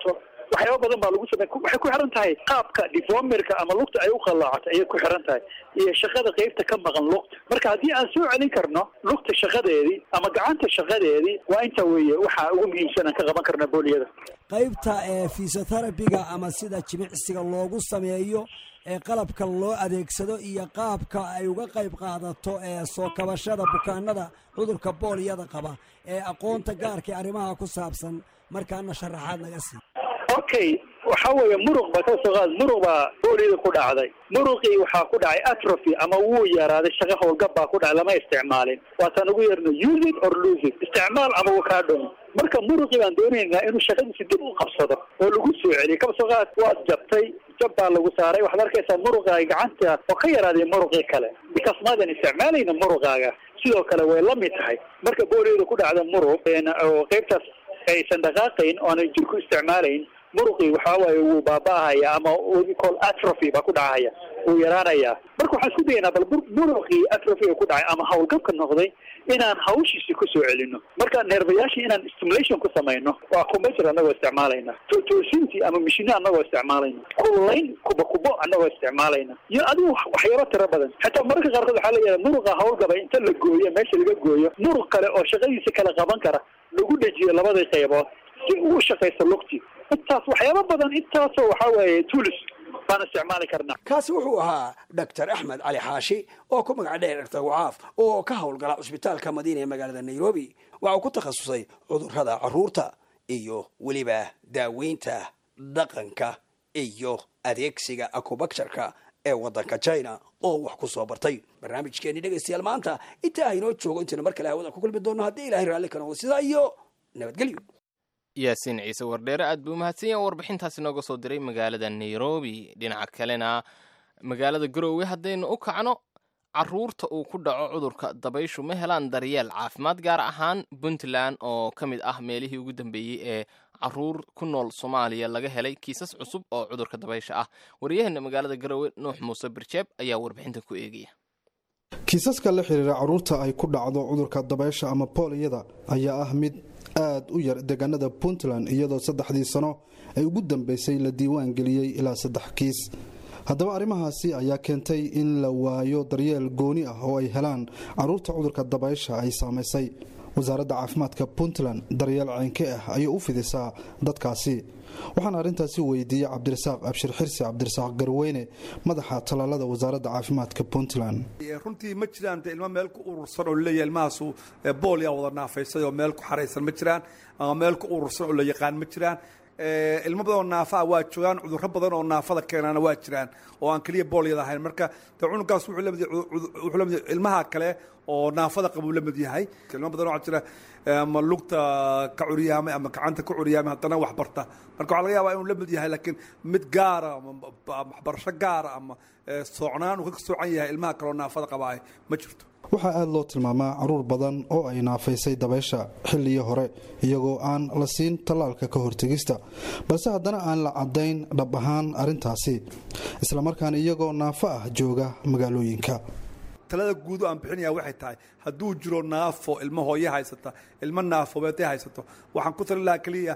waxyaaba badan baa lagu samey waxay ku xiran tahay qaabka deformerka ama lugta ay u qallaacato ayay ku xiran tahay iyo shaqada qeybta ka maqan lugta marka haddii aan soo celin karno lugta shaqadeedii ama gacanta shaqadeedii waa inta weeye waxa ugu muhiimsan aan ka qaban karna booliyada qaybta ee fisiotherabiga ama sida jimicsiga loogu sameeyo ee qalabka loo adeegsado iyo qaabka ay uga qayb qaadato ee soo kabashada bukaanada cudurka booliyada qaba ee aqoonta gaarka ee arrimaha ku saabsan markaana sharaxaad naga sii okay waxa weeye muruq baa ka soo qaad muruq baa booliyada ku dhacday muruqii waxaa ku dhacay atrophy ama wuu yaraaday shaqa howlgab baa ku dhacay lama isticmaalin waataan ugu yeerno use it or lose it isticmaal ama wuu kaa dhumi marka muruqii baan doonaynaa inuu shaqadiisi dib u qabsado oo lagu soo celiyo kaba soo qaad waad jabtay jab baa lagu saaray waxaad arkaysaa muruqaaga gacanta oo ka yaraaday muruqii kale because maadan isticmaalayna muruqaaga sidoo kale way la mid tahay marka booliyada ku dhacda muruq oo qaybtaas aysan dhaqaaqayn oo aanay jirku isticmaalayn muruqii waxaa waaye wuu baaba'ahaya ama call atrophy baa ku dhacaya wuu yaraanaya marka waxaan isku dayaynaa bal muruqii atrophy ku dhacay ama howlgabka noqday inaan hawshiisi ku soo celino marka neerbayaashii inaan stimulation ku samayno waa computer annagoo isticmaalayna toosintii ama mashine annagoo isticmaalayna kullayn kuba kubo annagoo isticmaalayna iyo adigu waxyaaba tiro badan xataa mararka qaarkood waxaa leeyahay muruqa howlgaba inta la gooyo meesha laga gooyo muruq kale oo shaqadiisa kala qaban kara lagu dhejiyo labadii qaybood si ugu shaqayso lugtii intaas waxyaaba badan intaasoo waxaa weeye tulis baan isticmaali karnaa kaasi wuxuu ahaa doctor axmed cali xaashi oo ku magac dheer dhaktar wacaaf oo ka howlgala cusbitaalka madiina ee magaalada nairobi waxa uu ku takhasusay cudurrada carruurta iyo weliba daaweynta dhaqanka iyo adeegsiga acubacturka ee waddanka china oo wax ku soo bartay barnaamijkeenii dhegaystayaal maanta intaa haynoo joogo intaynu mar kale hawada ku kulmi doonno haddii ilahay raalli ka noqdo sidaa iyo nabadgelyo yaasiin ciise wardheere aad buu mahadsan yaha warbixintaasi nooga soo diray magaalada nairobi dhinaca kalena magaalada garoowe haddaynu u kacno caruurta uu ku dhaco cudurka dabayshu ma helaan daryeel caafimaad gaar ahaan puntland oo ka mid ah meelihii ugu dambeeyey ee caruur ku nool soomaaliya laga helay kiisas cusub oo cudurka dabaysha ah waryaheena magaalada garoowe nuux muuse birjeeb ayaa warbixintan ku eegaya kiisaska la xiriira caruurta ay ku dhacdo cudurka dabaysha ama booliyada ayaa ah mid aad u yar deegaanada puntland iyadoo saddexdii sano ay ugu dambeysay la diiwaan geliyey ilaa saddex kiis haddaba arrimahaasi ayaa keentay in la waayo daryeel gooni ah oo ay helaan caruurta cudurka dabaysha ay saamaysay wasaaradda caafimaadka puntland daryeel ceenke ah ayay u fidisaa dadkaasi waxaana arrintaasi weydiiyey cabdirasaaq abshir xirsi cabdirasaaq garweyne madaxa talaalada wasaaradda caafimaadka puntland runtii ma jiraan de ilmo meel ku urursan oo laleeyahay ilmahaasu boolyaa wada naafaysay oo meel ku xaraysan ma jiraan ama meel ku urursan oo la yaqaan ma jiraan ilmo badan oo naafaa waa joogaan cudurro badan oo naafada keenaana waa jiraan oo aan keliya boolyada ahayn marka de cunugaas wuxuu lamid ilmaha kale oo naafada qabuu la mid yahay ilmo badan waxaa jira ama lugta ka curyaamay ama gacanta ka curyaamay haddana wax barta marka waxaa laga yaabaa inuu la mid yahay laakiin mid gaara ama waxbarasho gaara ama soocnaan uu ka soocan yahay ilmaha kaleoo naafada qabaa ma jirto waxaa aada loo tilmaamaa caruur badan oo ay naafaysay dabaysha xilligii hore iyagoo aan la siin tallaalka ka hortegista balse haddana aan la caddayn dhab ahaan arrintaasi islamarkaana iyagoo naafo ah jooga magaalooyinka talada guud aan bixinaya waxay tahay hadduu jiro naafo ilmo hooye haysata ilmo naafobeeday haysato waxaan ku talin lahaa keliya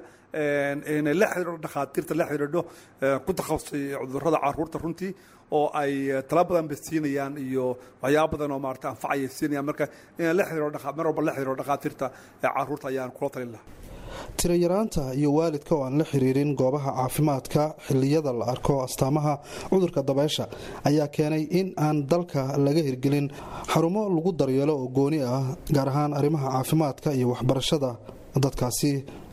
inay la xidhiidho dhakhaatiirta la xidhiidho ku takhasusay cudurrada caruurta runtii oo ay tala badan ba siinayaan iyo waxyaaba badan oo maarata anfacaya siinayaan marka inay la xidhiidho mar walba la xidhiidho dhakhaatiirta caruurta ayaan kula talin lahaa tirayaraanta iyo waalidka oo aan la xiriirin goobaha caafimaadka xilliyada la arko astaamaha cudurka dabaysha ayaa keenay in aan dalka laga hirgelin xarumo lagu daryeelo oo gooni ah gaar ahaan arrimaha caafimaadka iyo waxbarashada dadkaasi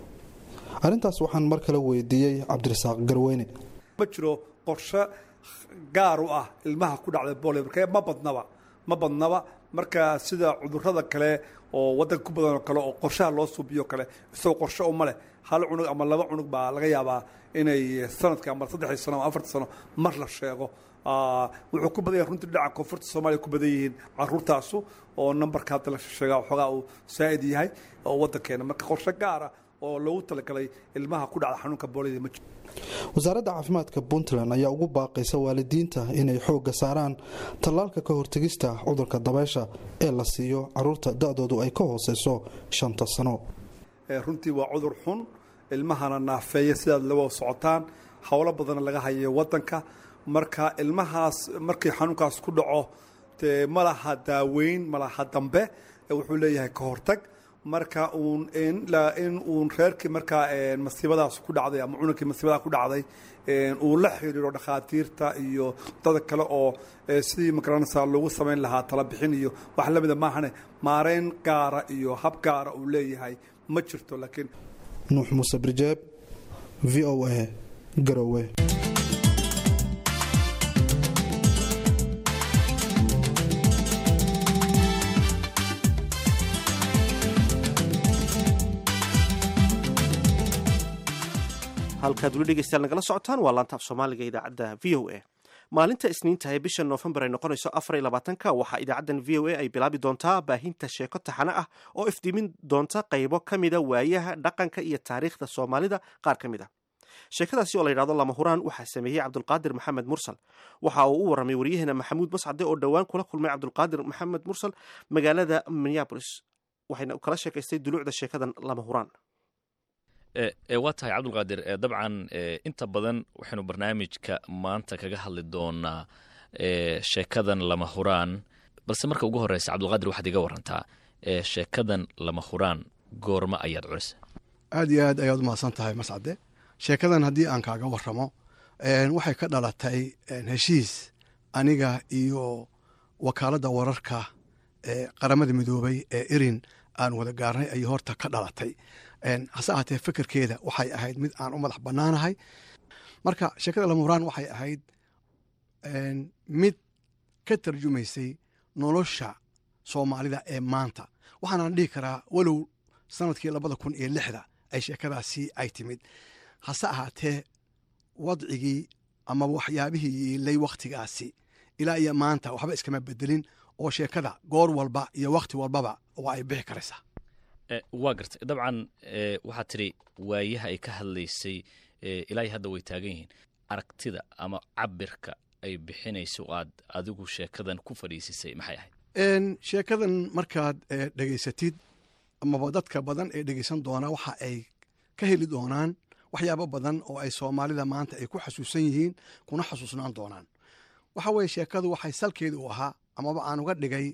arrintaas waxaan mar kale weydiiyey cabdirasaaq garweyne ma jiro qorshe gaar u ah ilmaha ku dhacda boolio marka ma badnaba ma badnaba marka sida cudurrada kale oo waddanka ku badan oo kale oo qorshaha loo suubiyo kale isagoo qorshe uma leh hal cunug ama laba cunug baa laga yaabaa inay sanadka ama saddexdii sano ama afartii sano mar la sheego wuxuu ku badan yahay runtii dhinaca koonfurta soomaaliya ku badan yihiin caruurtaasu oo nambarka hadda la sheegaa waxoogaa uu saa'id yahay oo waddankeena marka qorshe gaara oo loogu talagalay ilmaha ku dhacda xanuunka boolida ma jiro wasaaradda caafimaadka puntland ayaa ugu baaqaysa waalidiinta inay xoogga saaraan tallaalka ka hortegista cudurka dabaysha ee la siiyo caruurta da-doodu ay ka hooseyso shanta sano runtii waa cudur xun ilmahana naafeeya sidaad lawa socotaan howlo badanna laga hayo wadanka marka ilmahaas markii xanuunkaas ku dhaco dee ma laha daaweyn ma laha dambe wuxuu leeyahay ka hortag marka uun in uun reerkii markaa masiibadaas ku dhacday ama cununkii masiibadaas ku dhacday uu la xiriiro dhakhaatiirta iyo dada kale oo sidii magaranaysa loogu samayn lahaa tala bixin iyo wax lamida maahane maareyn gaara iyo hab gaara uu leeyahay ma jirto laakiin nuux muuse birjeeb v o a garowe halkaad weli dhegeystayaal nagala socotaan waa laanta af soomaaliga idaacadda v o a maalinta isniinta ee bisha noofembar ay noqonayso afar iyo labaatanka waxaa idaacaddan v o a ay bilaabi doontaa baahinta sheeko taxane ah oo ifdiimin doonta qaybo ka mida waayaha dhaqanka iyo taariikhda soomaalida qaar ka mid a sheekadaasi oo la yidhahdo lama huraan waxaa sameeyey cabdulqaadir maxamed mursal waxa uu u warramay waryaheena maxamuud mascade oo dhowaan kula kulmay cabdulqaadir maxamed mursal magaalada minneabolis waxayna kala sheekaystay duluucda sheekadan lama huraan waa tahay cabdulqaadir dabcan inta badan waxaynu barnaamijka maanta kaga hadli doonaa sheekadan lama huraan balse marka ugu horeysa cabdulqaadir waxaad iga warantaa sheekadan lama huraan goorma ayaad culisa aad iyo aad ayaad umahadsan tahay mascade sheekadan haddii aan kaaga waramo waxay ka dhalatay heshiis aniga iyo wakaaladda wararka ee qaramada midoobay ee irin aan wada gaarnay ayay horta ka dhalatay hase ahaatee fekerkeeda waxay ahayd mid aan u madax bannaanahay marka sheekada lamuraan waxay ahayd mid ka tarjumaysay nolosha soomaalida ee maanta waxaanaan dhihi karaa walow sanadkii labada kun iyo lixda ay sheekadaasi ay timid hase ahaatee wadcigii ama waxyaabihii yiilay wakhtigaasi ilaa iyo maanta waxba iskama bedelin oo sheekada goor walba iyo wakhti walbaba waa ay bixi karaysaa waa gartay dabcan waxaad tidhi waayaha ay ka hadlaysay ilaa hadda way taagan yihiin aragtida ama cabirka ay bixinayso aad adigu sheekadan ku fadhiisisay maxay ahayd sheekadan markaad dhegaysatid amaba dadka badan ee dhegaysan doonaa waxa ay ka heli doonaan waxyaabo badan oo ay soomaalida maanta ay ku xasuusan yihiin kuna xasuusnaan doonaan waxa weye sheekadu waxay salkeeda u ahaa amaba aan uga dhigay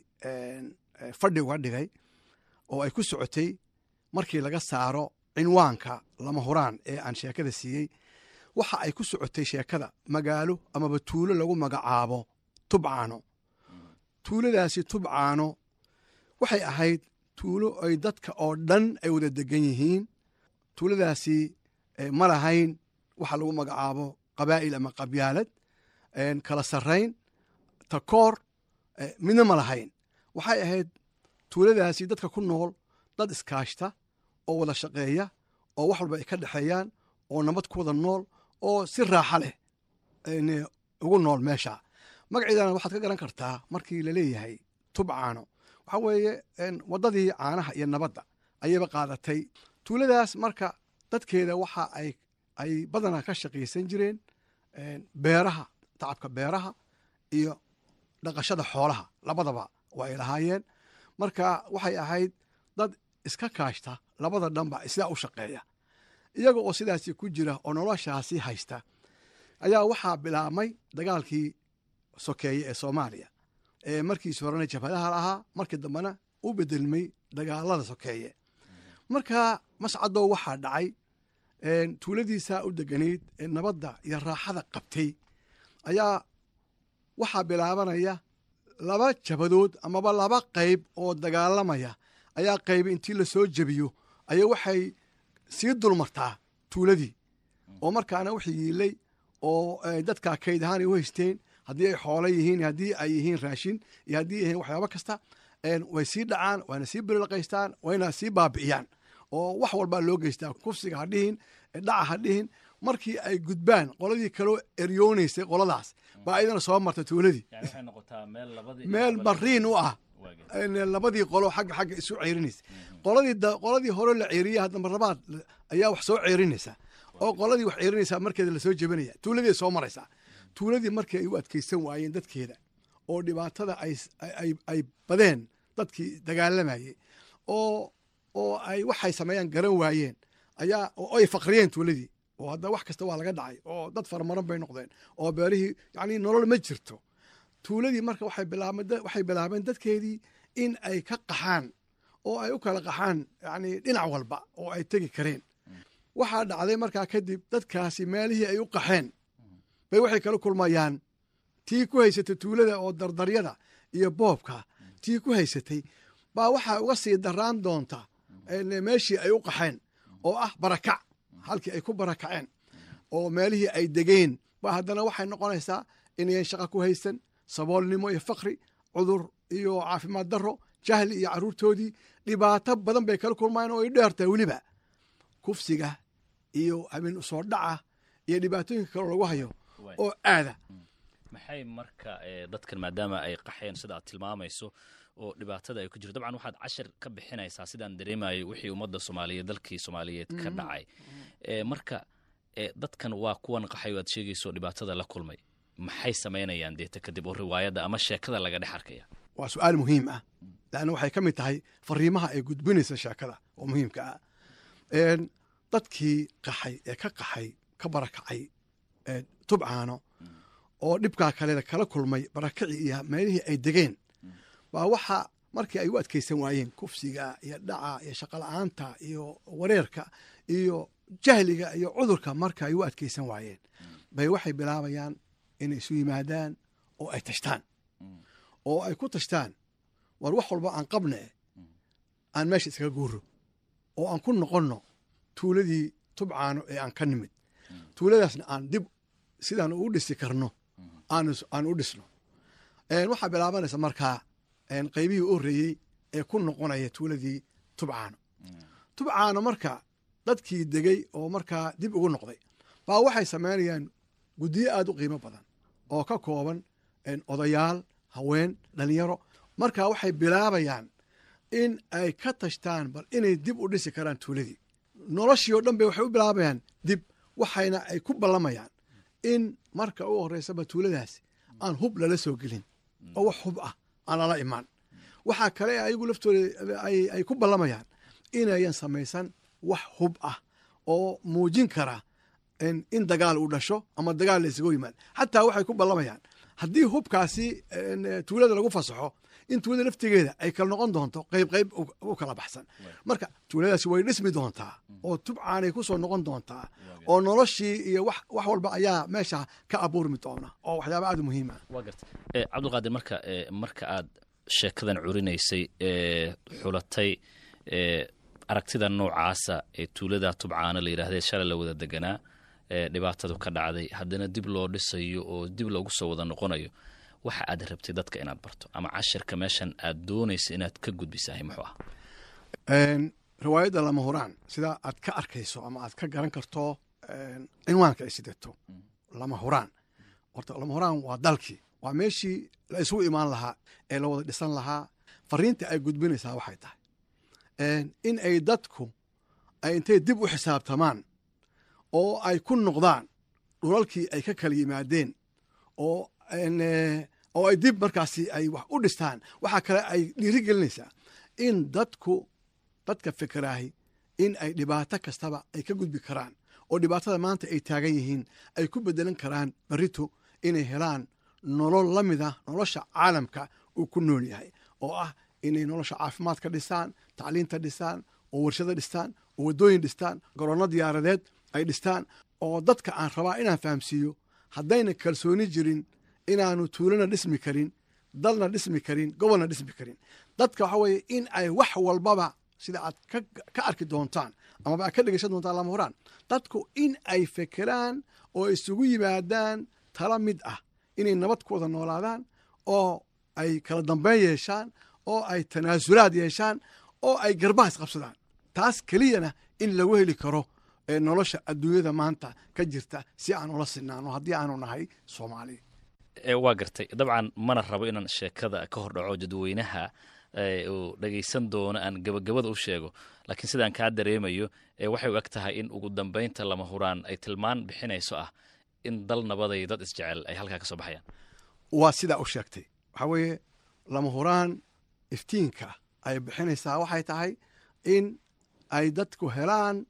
fadhi uga dhigay oo ay ku socotay markii laga saaro cinwaanka lama huraan ee aan sheekada siiyey waxa ay ku socotay sheekada magaalo amaba tuulo lagu magacaabo tubcaano tuuladaasi tubcaano waxay ahayd tuulo ay dadka oo dhan ay wada degan yihiin tuuladaasi ma lahayn waxa lagu magacaabo qabaa'il ama qabyaalad kala sarrayn takoor midna ma lahayn waxay ahayd tuuladaasi dadka ku nool dad iskaashta oo wada shaqeeya oo wax walba ay ka dhexeeyaan oo nabad ku wada nool oo si raaxa leh ugu nool meesha magaceedana waxaad ka garan kartaa markii laleeyahay tubcaano waxaa weeye waddadii caanaha iyo nabadda ayayba qaadatay tuuladaas marka dadkeeda waxa ay ay badanaa ka shaqaysan jireen beeraha tacabka beeraha iyo dhaqashada xoolaha labadaba waa ay lahaayeen marka waxay ahayd dad iska kaashta labada dhanba sidaa u shaqeeya iyaga oo sidaasi ku jira oo noloshaasi haysta ayaa waxaa bilaabmay dagaalkii sokeeye ee soomaaliya ee markiis horena jabhadaha lahaa markii dambena u bedelmay dagaalada sokeeye marka mascadow waxaa dhacay tuuladiisaa u deganayd ee nabadda iyo raaxada qabtay ayaa waxaa bilaabanaya laba jabadood amaba laba qayb oo dagaalamaya ayaa qaybi intii lasoo jebiyo ayaa waxay sii dulmartaa tuuladii oo markaana wixii yiilay oo dadka kayd ahaan ay u haysteen haddii ay xoolo yihiin haddii ay yihiin raashin iyo haddii yihiin waxyaabo kasta way sii dhacaan wayna sii birilaqaystaan wayna sii baabi'iyaan oo wax walbaa loo geystaa kufsiga ha dhihin dhaca ha dhihin markii ay gudbaan qoladii kaloo eryoonaysay qoladaas baa ayadana soo marta tuuladii meel bariin u ah labadii qolo xagga xagga isu ceerinaysa qoladii hore la ceeriya hadda marlabaad ayaa wax soo ceerinaysa oo qoladii wax ceerinaysa markeeda lasoo jebinaya tuuladii soo maraysaa tuuladii markii ay u adkaysan waayeen dadkeeda oo dhibaatada ay badeen dadkii dagaalamayey oo oo ay waxay sameeyaan garan waayeen ayaa oo ay faqriyeen tuuladii oo hadda wax kasta waa laga dhacay oo dad faramaran bay noqdeen oo beerihii yacni nolol ma jirto tuuladii marka waxay bilaabeen waxay bilaabeen dadkeedii in ay ka qaxaan oo ay u kala qaxaan yacni dhinac walba oo ay tegi kareen waxaa dhacday markaa kadib dadkaasi meelihii ay u qaxeen bay waxay kala kulmayaan tii ku haysatay tuulada oo dardaryada iyo boobka tii ku haysatay baa waxaa uga sii daraan doonta meeshii ay u qaxeen oo ah barakac halkii ay ku barakaceen oo meelihii ay degeen ba haddana waxay noqonaysaa inayan shaqo ku haysan saboolnimo iyo fakri cudur iyo caafimaad darro jahli iyo carruurtoodii dhibaato badan bay kala kulmayaan oo ay dheertahay weliba kufsiga iyo habeen usoo dhaca iyo dhibaatooyinka kale lagu hayo oo aada maxay marka dadkan maadaama ay qaxeen sida aad tilmaamayso oo dhibaatada ay ku jirto dabcan waxaad cashir ka bixinaysaa sidaan dareemayo wixii ummadda soomaaliyeed dalkii soomaaliyeed ka dhacay marka dadkan waa kuwan qaxay o aad sheegayso dhibaatada la kulmay maxay samaynayaan deeta kadib oo riwaayadda ama sheekada laga dhex arkaya waa su-aal muhiim ah leanna waxay ka mid tahay fariimaha ay gudbinaysa sheekada oo muhiimka ah dadkii qaxay ee ka qaxay ka barakacay tubcaano oo dhibkaa kale kala kulmay barakacii iyo meelihii ay degeen baa waxa markii ay u adkaysan waayeen kufsiga iyo dhaca iyo shaqola'aanta iyo wareerka iyo jahliga iyo cudurka marka ay u adkaysan waayeen bay waxay bilaabayaan inay isu yimaadaan oo ay tashtaan oo ay ku tashtaan war wax walba aan qabne aan meesha iskaga guuro oo aan ku noqonno tuuladii tubcaano ee aan ka nimid tuuladaasna aan dib sidaan ugu dhisi karno aan u dhisno waxaa bilaabanaysa markaa qaybihii u horreeyey ee ku noqonaya tuuladii tubcaano tubcaano marka dadkii degey oo markaa dib ugu noqday baa waxay samaynayaan guddiyo aad u qiimo badan oo ka kooban odayaal haween dhalinyaro marka waxay bilaabayaan in ay ka tashtaan bal inay dib u dhisi karaan tuuladii noloshii oo dhan bay waxay u bilaabayaan dib waxayna ay ku ballamayaan in marka u horreysaba tuuladaasi aan hub lala soo gelin oo wax hub ah aan lala imaan waxaa kale ayagu laftooda ay ku ballamayaan inayan samaysan wax hub ah oo muujin kara in dagaal uu dhasho ama dagaal la isaga yimaad xataa waxay ku ballamayaan haddii hubkaasi tuulada lagu fasaxo in tuulada laftigeeda ay kala noqon doonto qayb qayb u kala baxsan marka tuuladaasi way dhismi doontaa oo tubcaanay ku soo noqon doontaa oo noloshii iyo wax walba ayaa meesha ka abuurmi doona oo waxyaaba aad u muhiim ah waa garta cabdulqaadir marka marka aad sheekadan curinaysay xulatay aragtida noocaasa ee tuulada tubcaana la yidhahdee shalay la wada deganaa dhibaatadu ka dhacday haddana dib loo dhisayo oo dib loogu soo wada noqonayo waxa aad rabtay dadka inaad barto ama cashirka meeshan aad doonaysa inaad ka gudbisahay muxuu ah riwaayadda lama huraan sida aad ka arkayso ama aad ka garan karto cinwaanka ay sidato lama huraan horta lama huraan waa dalkii waa meeshii la isugu imaan lahaa ee la wada dhisan lahaa fariinta ay gudbinaysaa waxay tahay in ay dadku ay intay dib u xisaabtamaan oo ay ku noqdaan dhulalkii ay ka kala yimaadeen oo oo ay dib markaasi ay wax u dhistaan waxaa kale ay dhiiri gelinaysaa in dadku dadka fikiraahi in ay dhibaato kastaba ay ka gudbi karaan oo dhibaatada maanta ay taagan yihiin ay ku bedelan karaan barito inay helaan nolol la mid ah nolosha caalamka uu ku nool yahay oo ah inay nolosha caafimaadka dhistaan tacliinta dhistaan oo warshado dhistaan oo waddooyin dhistaan garoonno diyaaradeed ay dhistaan oo dadka aan rabaa inaan fahamsiiyo haddayna kalsooni jirin inaanu tuulana dhismi karin dalna dhismi karin gobolna dhismi karin dadka waxa weeye in ay wax walbaba sida aad ka arki doontaan amaba aad ka dhegeysan doontaan lama horaan dadku in ay fekeraan oo isugu yimaadaan tala mid ah inay nabad ku wada noolaadaan oo ay kala dambeyn yeeshaan oo ay tanaasulaad yeeshaan oo ay garbaha isqabsadaan taas keliyana in lagu heli karo nolosha adduunyada maanta ka jirta si aan ula sinaano haddii aanu nahay soomaali waa gartay dabcan mana rabo inaan sheekada ka hor dhaco dadweynaha uu dhegaysan doono aan gabagabada u sheego laakiin sidaan kaa dareemayo waxay u eg tahay in ugu dambeynta lama huraan ay tilmaan bixinayso ah in dal nabaday dad isjecel ay halkaa ka soo baxayaan waa sidaa u sheegtay waxaa weeye lama huraan iftiinka ay bixinaysaa waxay tahay in ay dadku helaan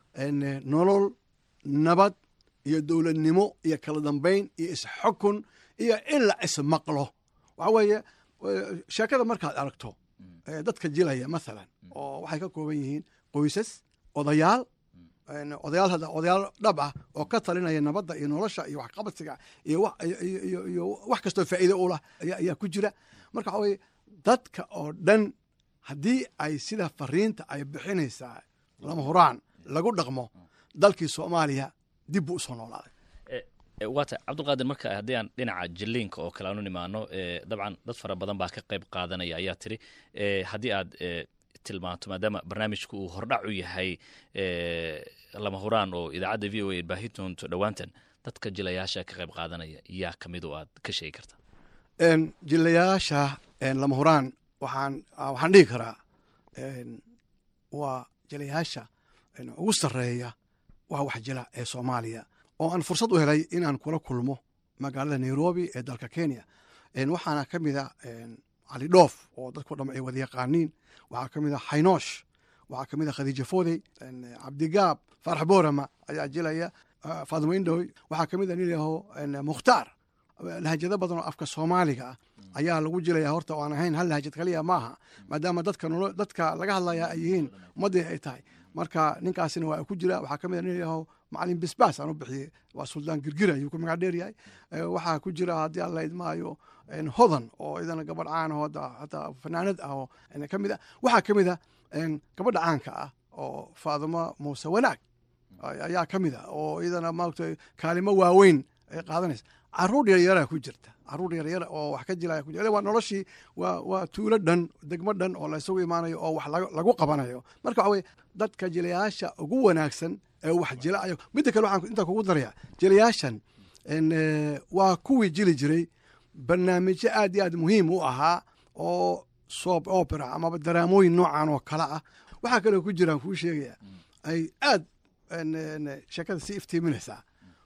nolol nabad iyo dowladnimo iyo kala dambayn iyo isxukun iyo in la ismaqlo waxa weeye sheekada markaad aragto dadka jilaya mathalan oo waxay ka kooban yihiin qoysas odayaal odayaal hadda odayaal dhab ah oo ka talinaya nabadda iyo nolosha iyo waxqabadsiga iyo iyo wax kastoo faa'iide u lah ayaa ku jira marka waxa weye dadka oo dhan haddii ay sida fariinta ay bixinaysaa lama huraan lagu dhaqmo dalkii soomaaliya dib buu usoo noolaaday waata cabdulqaadir marka haddii aan dhinaca jiliinka oo kale aanu nimaano dabcan dad fara badan baa ka qayb qaadanaya ayaa tiri haddii aad tilmaanto maadaama barnaamijku uu hordhac u yahay lama huraan oo idaacadda v o a baahi doonto dhowaantan dadka jilayaasha ka qayb qaadanaya yaa ka mid oo aad ka sheegi karta jilayaasha lama huraan waxaan waxaan dhihi karaa waa jilayaasha ugu sarreeya waa wax jila ee soomaaliya oo aan fursad u helay inaan kula kulmo magaalada nairobi ee dalka kenya waxaana ka mid a cali dhoof oo dadko dham ay wada yaqaaniin waxaa ka mid a xaynoosh waxaa ka mid a khadiija foodey cabdigaab faarax boorama ayaa jilaya faadimo indhoy waxaa ka mid a nin yaho mukhtaar lahajado badan oo afka soomaaliga ah ayaa lagu jilaya horta oo aan ahayn hal lahajad kaliya maaha maadaama dadka nolo dadka laga hadlaya ay yihiin ummaddii ay tahay marka ninkaasina waa ku jira waxaa ka mid a nin yaho macalin bisbaas aan u bixiyey waa suldaan girgir ayuu ku magac dheer yahay waxaa ku jira haddii alla idmaayo hodan oo idana gabadh caan oo hataa fanaanad ah oo ka mid ah waxaa ka mid a gabadha caanka ah oo faadimo muuse wanaag ayaa ka mid a oo iyadana maaragta kaalimo waaweyn ay qaadanaysa caruur yaryaraa ku jirta caruur yaryar oo wax ka jilaya ku jirta waa noloshii waa waa tuulo dhan degmo dhan oo la isugu imaanayo oo wax lagu qabanayo marka waxa weye dadka jilayaasha ugu wanaagsan ee wax jila ayo midda kale waxaan intaa kugu daraya jilayaashan waa kuwii jili jiray barnaamijyo aad iyo aad muhiim u ahaa oo soap opera amaba daraamooyin noocan oo kale ah waxaa kaloo ku jiraan kuu sheegaya ay aad sheekada sii iftiiminaysaa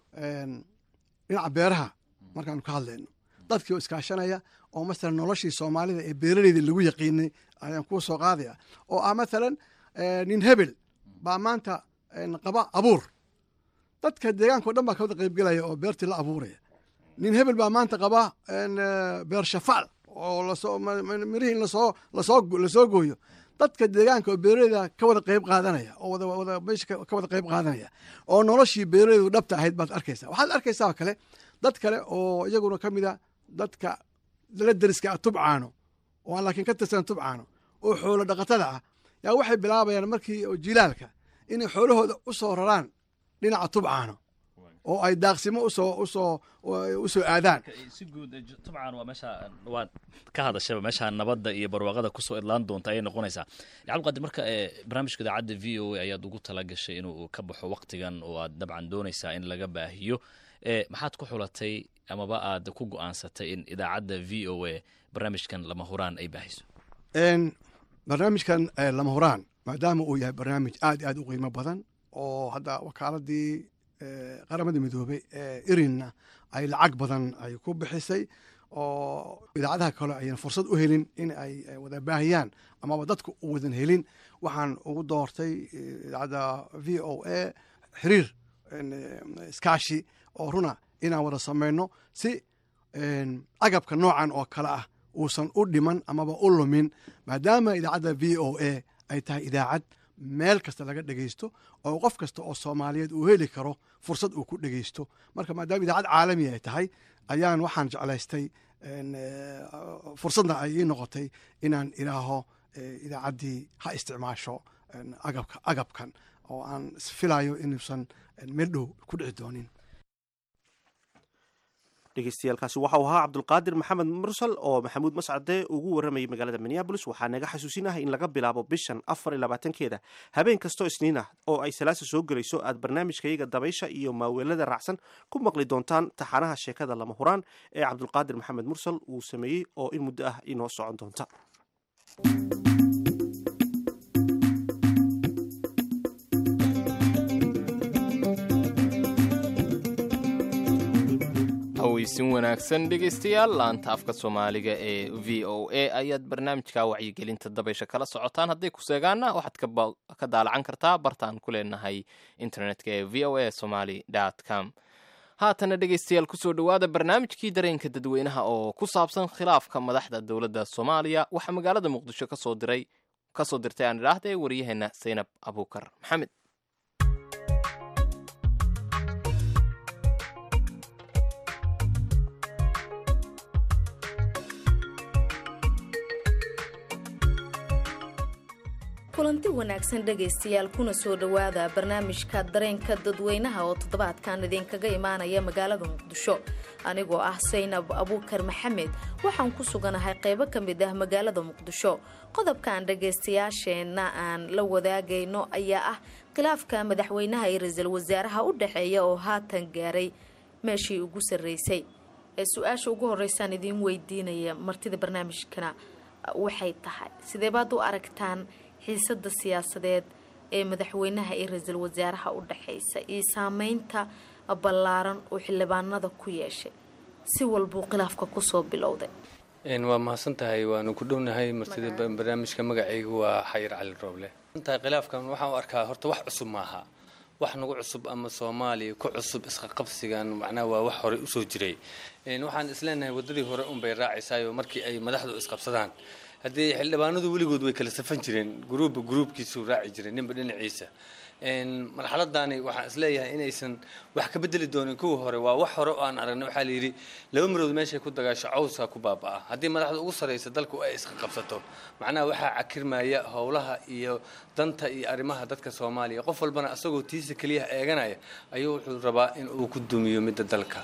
dhinaca beeraha markaanu ka hadlayno dadkii oo iskaashanaya oo masalan noloshii soomaalida ee beeraleyda lagu yaqiinay ayaan kuu soo qaadaya oo ah mathalan nin hebel baa maanta qaba abuur dadka deegaanka o dhan baa ka wada qaybgelaya oo beertii la abuuraya nin hebel baa maanta qaba beer shafaal oo lasoo mirihii lasoo lasoo lasoo gooyo dadka deegaanka oo beeraleyda ka wada qayb qaadanaya oo wada wada meesha ka wada qayb qaadanaya oo noloshii beeraleydu dhabta ahayd baad arkaysaa waxaad arkaysaa oo kale dad kale oo iyaguna ka mid a dadka la deriska ah tubcaano oo aan laakiin ka tirsan tubcaano oo xoolo dhaqatada ah yaa waxay bilaabayaan markii oo jilaalka inay xoolahooda u soo raraan dhinaca tubcaano oo ay daaqsimo usoo usoo usoo aadaan si guud tubcan waa meesha waad ka hadashaba meesha nabadda iyo barwaaqada kusoo idlaan doonta ayay noqonaysaa cabdiqaadir marka barnaamijka idaacadda v o a ayaad ugu tala gashay inuu ka baxo waktigan oo aad dabcan doonaysaa in laga baahiyo maxaad ku xulatay amaba aad ku go-aansatay in idaacadda v o a barnaamijkan lama huraan ay baahiso barnaamijkan lama huraan maadaama uu yahay barnaamij aad iyo aad u qiimo badan oo hadda wakaaladii qaramada midoobey ee irinna ay lacag badan ay ku bixisay oo idaacadaha kale ayaan fursad u helin in ay wada baahiyaan amaba dadku u wadan helin waxaan ugu doortay idaacadda v o a xiriir iskaashi oo runa inaan wada samayno si agabka noocan oo kale ah uusan u dhiman amaba u lumin maadaama idaacadda v o a ay tahay idaacad meel kasta laga dhegeysto oo qof kasta oo soomaaliyeed uu heli karo fursad uu ku dhegeysto marka maadaama idaacad caalami ay tahay ayaan waxaan jeclaystay fursadna ay ii noqotay inaan idhaaho idaacaddii ha isticmaasho agabka agabkan oo aan isfilayo inuusan meel dhow ku dhici doonin dhegeystayaaalkaasi waxau ahaa cabdulqaadir maxamed mursal oo maxamuud mascade ugu waramayay magaalada minneabolis waxaa naga xasuusinahay in laga bilaabo bishan afar iyo labaatankeeda habeen kastoo isniin ah oo ay salaasa soo gelayso aad barnaamijkayaga dabaysha iyo maaweelada raacsan ku maqli doontaan taxanaha sheekada lama huraan ee cabdulqaadir maxamed mursal uu sameeyey oo in muddo ah inoo socon doonta cawaysin wanaagsan dhegaystayaal laanta afka soomaaliga ee v o a ayaad barnaamijka wacyigelinta dabaysha kala socotaan hadday ku seegaanna waxaad ka daalacan kartaa bartaan ku leenahay internetka ee v o a somaly com haatana dhegaystayaal kusoo dhowaada barnaamijkii dareenka dadweynaha oo ku saabsan khilaafka madaxda dowladda soomaaliya waxaa magaalada muqdisho kasoo diray kasoo dirtay aan idhaahde waryaheena saynab abuukar maxamed kulanti wanaagsan dhegaystayaal kuna soo dhowaada barnaamijka dareenka dadweynaha oo toddobaadkan idinkaga imaanaya magaalada muqdisho anigoo ah saynab abuukar maxamed waxaan ku suganahay qaybo ka mid ah magaalada muqdisho qodobkaan dhagaystayaasheenna aan la wadaagayno ayaa ah khilaafka madaxweynaha iyo ra-iisul wasaaraha u dhexeeya oo haatan gaaray meeshii ugu sarreysay ee su-aasha ugu horeysaan idiin weydiinaya martida barnaamijkana waxay tahay sidee baad u aragtaan xiisada siyaasadeed ee madaxweynaha iyo ra-iisul wasaaraha u dhexeysa iyo saameynta ballaaran oo xildhibaanada ku yeeshay si walbuu khilaafka kusoo bilowday waa mahadsan tahay waanu ku dhownahay martida barnaamijka magacaygu waa xayir cali rooble tahay khilaafkan waxaan u arkaa horta wax cusub maaha wax nagu cusub ama soomaaliya ku cusub isqaqabsigan macnaha waa wax horey usoo jiray waxaan isleenahay waddadii hore unbay raacaysaayoo markii ay madaxdu isqabsadaan haddii xildhibaanadu weligood way kala safan jireen gruubba gruubkiisuu raaci jiray ninba dhinaciisa marxaladani waxaan isleeyahay inaysan wax ka bedeli doonin kuwii hore waa wax hore oo aan aragnay waxaa layidhi laba marood meeshay ku dagaasho cawska ku baaba-a haddii madaxda ugu sarraysa dalku ay iska qabsato macnaha waxaa cakirmaya howlaha iyo danta iyo arrimaha dadka soomaaliya qof walbana asagoo tiisa keliya eeganaya ayuu wuxuu rabaa in uu ku dumiyo midda dalka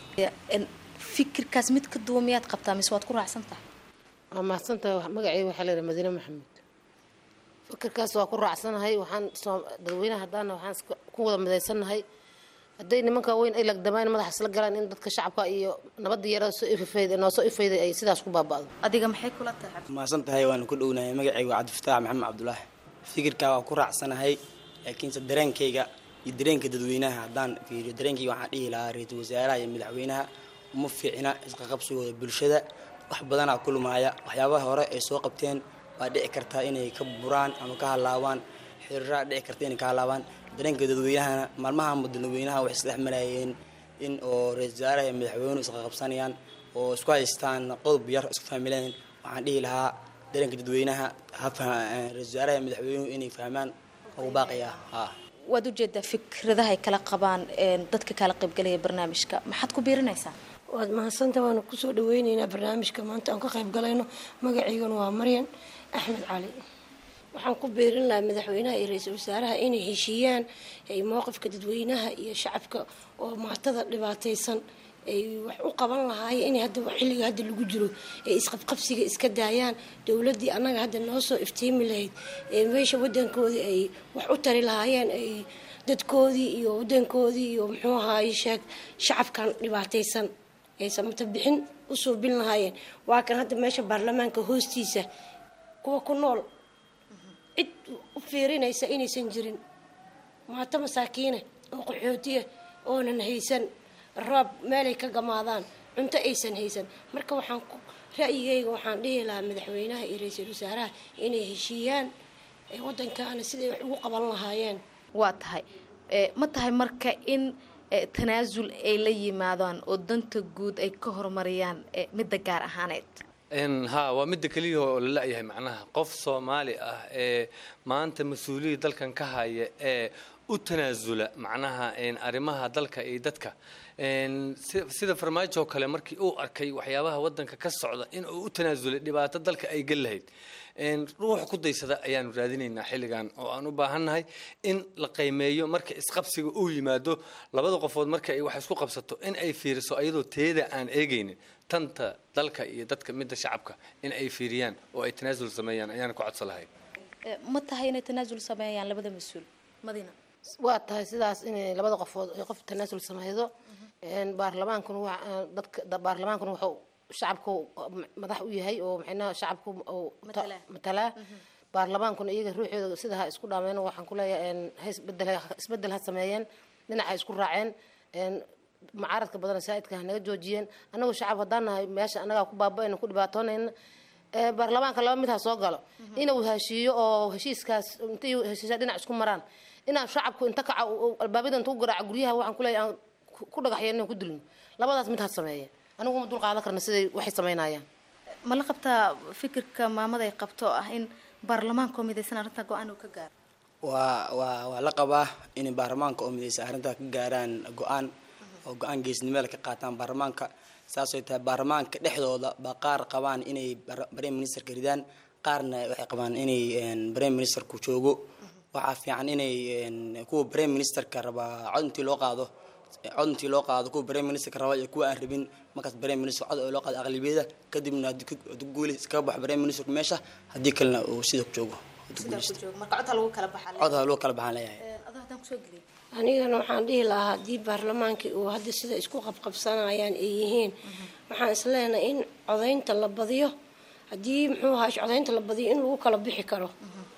fikirkaas mid ka duwan miyaad qabtaa mise waad ku raacsan tahay waa mahadsantahay magaceyga waxaa leedahay madiine maxamed fikirkaas waa ku raacsanahay waxaan dadweynaha haddaana waxaan ku wada midaysannahay hadday nimanka weyn ay lagdamaan madaxa isla galaan in dadka shacabka iyo nabadda yarada soo ifafayda noo soo ifayday ay sidaas ku baaba'do adiga maxay kula tahay mahadsan tahay waanu ku dhownahay magacayga waa cabdifataax maxamed cabdulaahi fikirkaa waa ku raacsanahay laakiinse dareenkayga iyo dareenka dadweynaha haddaan fiiriyo dareenkayga waxaan dhihi lahaa ra-iisul wasaaraha iyo madaxweynaha uma fiicna isqaqabsigooda bulshada wax badanaa kulmaaya waxyaabaha hore ay soo qabteen waa dhici kartaa inay ka buraan ama ka halaabaan xiriiraa dhici karta inay ka halaabaan dareenka dadweynahana maalmahanba dadweynaha waxay isdhex marayeen in oo ra-isul wasaaraha iyo madaxweynuhu isqaqabsanayaan oo isku haystaan qodob yar isku fahmileen waxaan dhihi lahaa dareenka dadweynaha ra-isul wasaaraha iyo madaxweynuhu inay fahmaan ugu baaqaya ha waad ujeedaa fikradaha ay kala qabaan dadka kala qaybgalaya barnaamijka maxaad ku biirinaysaa waad mahadsanta waanu kusoo dhaweyneynaa barnaamijka maanta aan ka qayb galayno magaciigana waa maryan axmed cali waxaan ku beerin lahaa madaxweynaha iyo ra-iisul wasaaraha inay heshiiyaan ay mowqifka dadweynaha iyo shacabka oo maatada dhibaataysan ay wax u qaban lahaayeen in hadda xilliga hadda lagu jiro ay isqabqabsiga iska daayaan dowladdii annaga hadda noo soo iftiimi lahayd ee meesha wadankoodii ay wax u tari lahaayeen ay dadkoodii iyo wadankoodii iyo muxuu ahaaye sheeg shacabkan dhibaataysan ay samata bixin u suubin lahaayeen waa kan hadda meesha baarlamaanka hoostiisa kuwa ku nool cid u fiirinaysa inaysan jirin maato masaakiine oo qaxootiya oonan haysan roob meelay ka gamaadaan cunto aysan haysan marka waxaan ra'yigayga waxaan dhihi lahaa madaxweynaha iyo ra-iisul wasaaraha inay heshiiyaan wadankaana siday wax ugu qaban lahaayeen waa tahay ma tahay marka in tanaasul ay la yimaadaan oo danta guud ay ka horumariyaan midda gaar ahaaneed ha waa midda keliya oo la la-yahay macnaha qof soomaali ah ee maanta mas-uuliyadda dalkan ka haya ee u tanaasula macnaha arrimaha dalka iyo dadka sida farmaajo oo kale markii uu arkay waxyaabaha wadanka ka socda in uu u tanaasulay dhibaato dalka ay gal lahayd ruux ku daysada ayaanu raadinaynaa xilligan oo aan u baahannahay in la qiimeeyo marka isqabsiga uu yimaado labada qofood marka ay wax isku qabsato in ay fiiriso ayadoo teeda aan eegaynin tanta dalka iyo dadka midda shacabka in ay fiiriyaan oo ay tanaasul sameeyaan ayaan ku codsan lahay ma tahay inay tanaasul sameeyaan labada mas-uul madina waa tahay sidaas inay labada qofood ay qof tanaasul sameydo baarlamaankuna waa dadka baarlamaankuna wuxuu shacabku madax u yahay oo maxayna shacabku matalaa baarlamaankuna iyaga ruuxooda sida ha isku dhaameen waxaan ku leeyahay ha isbedel isbedel ha sameeyeen dhinaca isku raaceen mucaaradka badan saa'idka ha naga joojiyeen annagu shacab haddaan nahay meesha annagaa ku baaba'ayna ku dhibaatoonayna ee baarlamaanka laba mid ha soo galo inuu heshiiyo oo heshiiskaas intay heshiisya dhinac isku maraan inaan shacabku inta kaca albaabada inta ku garaaca guryaha waxaan kuleeyahay aan ku- ku dhagaxyeen inaan ku dilno labadaas mid ha sameeyeen anigu ma dul qaadan karna siday waxay samaynayaan ma la qabtaa fikirka maamada ay qabto oo ah in baarlamaanka oo midaysan arrinta go-aan uu ka gaaro waa waa waa la qabaa inay baarlamaanka oo midaysa arrintaa ka gaaraan go-aan oo go-aan geesnimada ka qaataan baarlamaanka saasay tahay baarlamaanka dhexdooda baa qaar qabaan inay bar- prime ministerka ridaan qaarna waxay qabaan inay een, prime ministerku joogo waxaa fiican inay een, kuwa prime ministerka rabaa cod intii loo qaado cod intii loo qaado kuwa prime ministerka raba iyo kuwa aan rabin markaas prime minister cod oo loo qaado aqlabiyada kadibna haddii ku- haddii guuli iskaga baxo prime ministerku meesha haddii kalena uu sida ku joogo haddii sidaa ku guuleysto. joogo marka codha lagu kala baxaa cod ha loo kala baxaan leeyahay adoo haddaan kusoo geliy anigana waxaan dhihi lahaa haddii baarlamaankii uu hadda sida isku qabqabsanayaan ay yihiin waxaan isleenahay in codaynta la badiyo haddii muxuu ahaa codaynta la badiyo in lagu kala bixi karo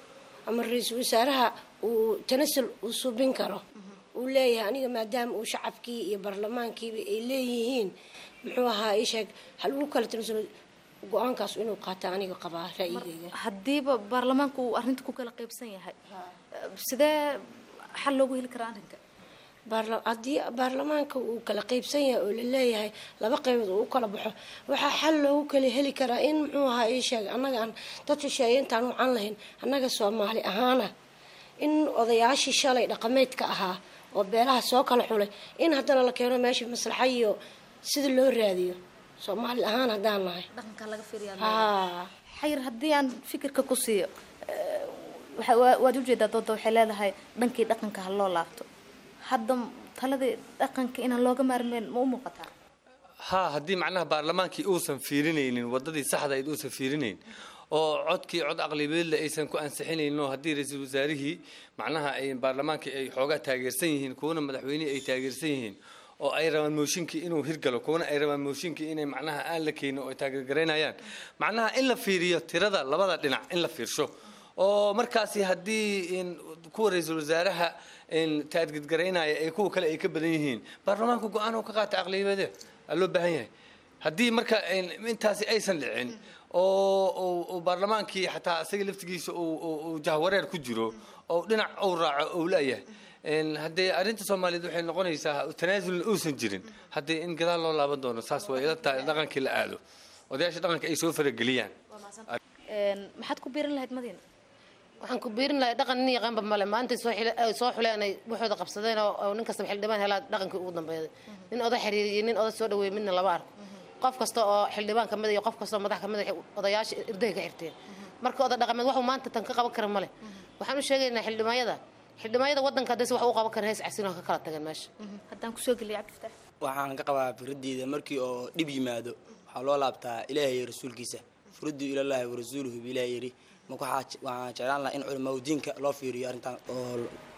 ama ra-iisul wasaaraha uu tanasul uu subin karo uu leeyahay aniga maadaama uu shacabkii iyo baarlamaankiiba ay leeyihiin muxuu ahaa isheeg ha lagu kala tanasulo go-aankaas inuu qaata aniga qabaa ra'yigayga haddiiba baarlamaanka uu arrinta ku kala qaybsan yahay sidee xal loogu heli karaa arrinka baarla- haddii baarlamaanka uu kala qaybsan yahay oo laleeyahay laba qaybood uu u kala baxo waxaa xal loogu kala heli karaa in muxuu ahaa ii sheeg annaga aan dad shisheeye intaan wacan lahayn annaga soomaali ahaana in odayaashii shalay dhaqameedka ahaa oo beelaha soo kala xulay in haddana la keeno meesha maslaxa iyo sida loo raadiyo soomaali ahaan haddaan nahay dhaqanka laga Haa. xayir haddii aan fikirka ku siiyo eh, waxa- waa- waad ujeedaa dooda waxay leedahay dhankii dhaqanka ha loo laabto hadda taladii dhaqanka inaan looga maarmeen ma u muuqataa haa haddii macnaha baarlamaankii uusan fiirinaynin wadadii saxda ayd uusan fiirinayn oo codkii cod aqlibeedle aysan ku ansixinaynin oo haddii ra-iisul wasaarihii macnaha ay baarlamaankii ay xoogaa taageersan yihiin kuwana madaxweynihii ay taageersan yihiin oo ay rabaan mooshinkii inuu hirgalo kuwana ay rabaan mooshinkii inay macnaha aan la keenin oo ay taageergaraynayaan macnaha in la fiiriyo tirada labada dhinac in la fiirsho oo markaasi haddii in kuwa ra-iisul wasaaraha in taadgidgaraynaya ee kuwa kale ay ka badan yihiin baarlamaanku go-aan oo ka qaata aqliyadeed aa loo baahan yahay haddii marka in- intaasi aysan dhicin oo oo- oo baarlamaankii xataa isaga laftigiisa uu- uu uu jahwareer ku jiro oo dhinac uu raaco uu leeyahay In haddee arrinta soomaaliyeed waxay noqonaysaa tanaasulna uusan jirin haddii in gadaal loo laaban doono saas way ila tahay dhaqankii la aado odayaasha dhaqanka ay soo farageliyaan maxaad ku biirin lahayd madiina waxaan ku biirin lahay dhaqan nin yaqaanba male maanta soo xile- ay soo xuleen ay waxooda qabsadeen oo oo nin kastaba xildhibaan helaa dhaqankii ugu dambeeyay nin oda xiriiriyay nin oda soo dhaweeyay midna lama arko qof kasta oo xildhibaan ka mid iyo qof kasta oo madax ka mid ah odayaasha irdahay ka xirteen marka oda dhaqameed waxuu maanta tan ka qaban kara male waxaan u sheegaynaa xildhibaanyada xildhibaanyada waddanka haddayse wax u qaban karin hees casin oo ka kala tageen meesha haddaan kusoo geliya cabdifataax waxaan ka qabaa firadeyda markii oo dhib yimaado waxaa loo laabtaa ilaahay iyo rasuulkiisa furaddu ilallaahi wa rasuuluhu bi ilaah yidhi marka waxaa waxaan jeclaan lahaa in culimaa diinka loo fiiriyo arrintan oo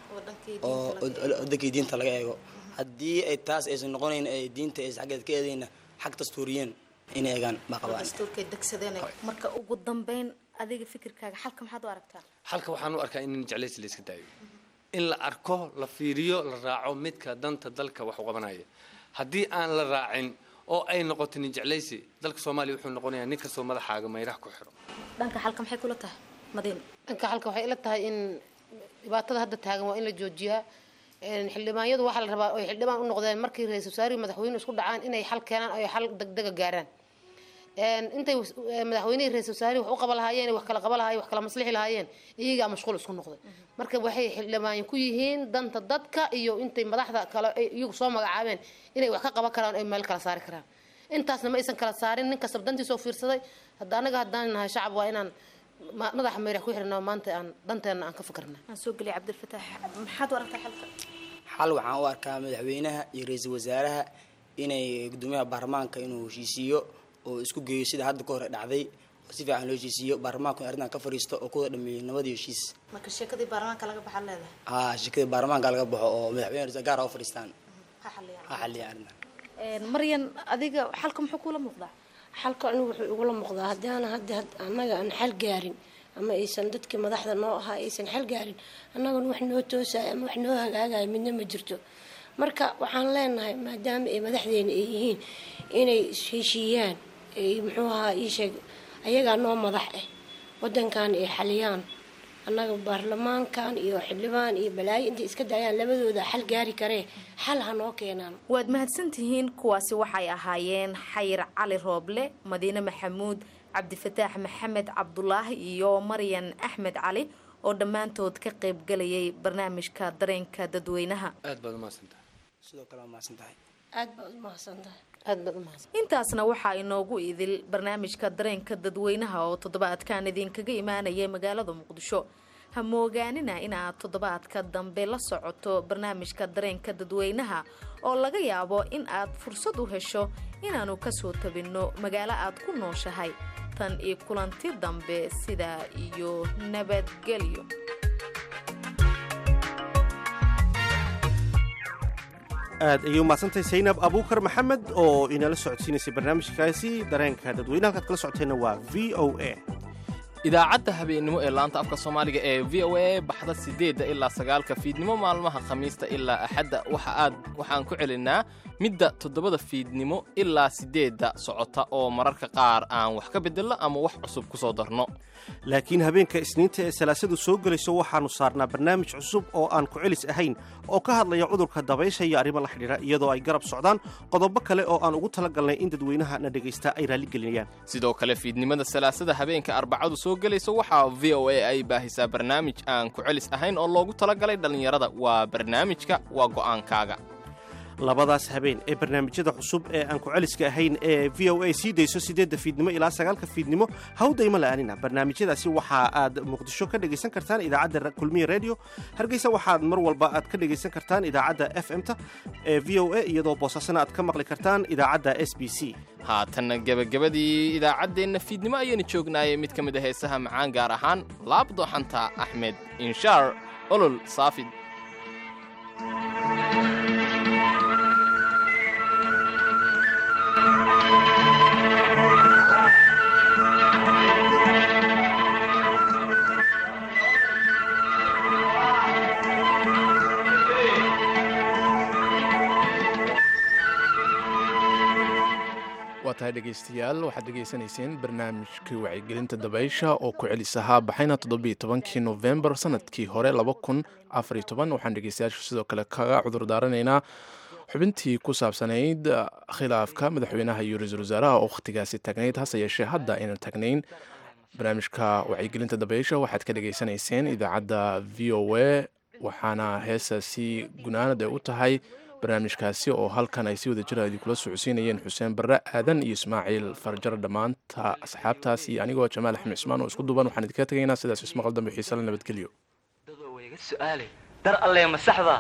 oo wadankii diinta laga eego haddii ay taas aysan noqonayn ay diinta aysan xaggeed ka eedayna xag dastuuriyeen inay eegaan baa qabaan dastuurkay degsadeen marka ugu dambeyn adiga fikirkaaga xalka maxaad u aragtaa halka waxaan u arkaa in jeclaysi la iska daayo in la arko la fiiriyo la raaco midka danta dalka wax u qabanaya haddii aan la raacin oo ay noqoto nin jeclaysi dalka soomaaliya wuxuu noqonayaa nin kastoo madaxaaga mayraha ku xiro dhanka xalka maxay kula tahay madiina dhanka xalka waxay ila tahay in dhibaatada hadda taagan waa in la joojiyaa Een, xildhibaanyadu waxaa la rabaa oy xildhibaan u noqdeen markii ra-iisul wasaarihi madaxweyne isku dhacaan inay xal keenaan oy xal degdega gaaraan Een, intay was- ee, madaxweynihii ra-iisul wasaarihi wax u qaba lahaayeen wax kala qaba lahaayeen wax kala maslixi lahaayeen iyagaa mashquul isku noqday marka waxay xildhibaan ku yihiin danta dadka iyo intay madaxda kale ay iyagu soo magacaabeen inay wax ka qaban karaan ay meel kala saari karaan intaasna ma aysan kala saarin nin kastaba dantiisa oo fiirsaday hadda anaga haddaan nahay shacab waa inaan ma- madaxa meerax ku xirnaa maanta aan danteena aan ka fikirna aan soo geliya cabdilfataax maxaad u aragtaa xalka xal waxaan u arkaa madaxweynaha iyo ra-iisul wasaaraha inay gudoomiyaha baarlamaanka inuu heshiisiiyo oo isku geeyo sida hadda ka hore dhacday oo si fiican loo heshiisiiyo baarlamaanku in arrintan ka fadhiisto oo kuwada dhameeyo nabad iyo heshiis marka sheekadii baarlamaanka laga baxaa leedahay haa shirkada baarlamaanka laga baxo oo madaxweyne ra-iisul gaar ah u fadhiistaan ha xaliyaan ha xalliya arrintan Een, maryan adiga xalka muxuu kuula muuqdaa xalka anigu wuxuu igula muuqdaa haddii aan hadda had- annaga aan xal gaarin ama aysan dadkii madaxda noo ahaa aysan xal gaarin annagana wax noo toosaya ama wax noo hagaagaya midna ma jirto marka waxaan leenahay maadaama ay madaxdeena ay yihiin inay heshiiyaan ay muxuu ahaa ii sheeg ayagaa noo madax ah wadankan ay xaliyaan annaga baarlamaankan iyo xildhibaan iyo balaayo intay iska daayaan labadooda xal gaari karee xal ha noo keenaan waad mahadsantihiin kuwaasi waxay ahaayeen xayir cali rooble madiine maxamuud cabdifataax maxamed cabdulaahi iyo maryan axmed cali oo dhammaantood ka qaybgalayay barnaamijka dareenka dadweynaha aad baad umahadsantahay sidoo kale waa mahadsantahay aad baad umahadsantahay aad baad umahadsan intaasna waxaa inoogu idil barnaamijka dareenka dadweynaha oo toddobaadkan idinkaga imaanaya magaalada muqdisho ha moogaanina inaad toddobaadka dambe la socoto barnaamijka dareenka dadweynaha oo laga yaabo in aad fursad u hesho inaannu kasoo tabinno magaalo aad ku nooshahay tan iyo kulanti dambe sidaa iyo nabadgelyo aad ayay umahadsantahay saynab abuukar maxamed oo inala socodsiinaysay barnaamijkaasi dareenka dadweyne halkaad kala socoteenna waa v o a idaacadda habeennimo ee laanta afka soomaaliga ee v o a baxda siddeedda ilaa sagaalka fiidnimo maalmaha khamiista ilaa axadda waxa aad waxaan ku celinaa midda toddobada fiidnimo ilaa siddeedda socota oo mararka qaar aan wax ka beddelno ama wax cusub ku soo darno laakiin habeenka isniinta ee salaasadu soo gelayso waxaannu saarnaa barnaamij cusub oo aan ku celis ahayn oo ka hadlaya cudurka dabaysha iyo arrimo la xidhiidha iyadoo ay garab socdaan qodobo kale oo aan ugu talagalnay in dadweynaha na dhegaysta ay raalligelinayaan sidoo kale fiidnimada salaasada habeenka arbacadu soo gelayso waxaa v o a ay baahisaa barnaamij aan ku celis ahayn oo loogu talagalay dhallinyarada waa barnaamijka waa go'aankaaga labadaas habeen ee barnaamijyada cusub ee aan ku-celiska ahayn ee v o a sii dayso siddeedda fiidnimo ilaa sagaalka fiidnimo hawdayma la'aanina barnaamijyadaasi waxa aad muqdisho ka dhegaysan kartaan idaacadda kulmiya radio hargeysa waxaad mar walba aad ka dhegaysan kartaan idaacadda f m-ta ee v o a iyadoo boosaasana aad ka maqli kartaan idaacadda s b c haatanna gebagabadii idaacaddeenna fiidnimo ayaynu joognaayay mid ka mid a heesaha macaan gaar ahaan laabdooxanta axmed inshaar olol saafid waa tahay dhegaystayaal waxaad dhegaysanayseen barnaamijkii wacyigelinta dabaysha oo ku celis ahaa baxayna toddobiiyo tobankii nofembar sanadkii hore laba kun afariyo toban waxaan dhegaystayaashu sidoo kale kaga cudur daaranaynaa xubintii ku saabsanayd khilaafka madaxweynaha iyo ra-iisul wasaaraha oo wakhtigaasi tagnayd hase yeeshee hadda aynan tagnayn barnaamijka wacyigelinta dabaysha waxaad ka dhegaysanayseen idaacadda v o a waxaana heesaasi gunaanad ay u tahay barnaamijkaasi oo halkan ay si wada jira idinkula socodsiinayeen xuseen barre aadan iyo ismaaciil farjar dhammaanta asxaabtaas iyo anigoo jamaal axmed cismaan oo isku duuban waxaan idinkaga tegaynaa sidaas ismaqal dambe xiisale nabadgelyo dar alle ma saxda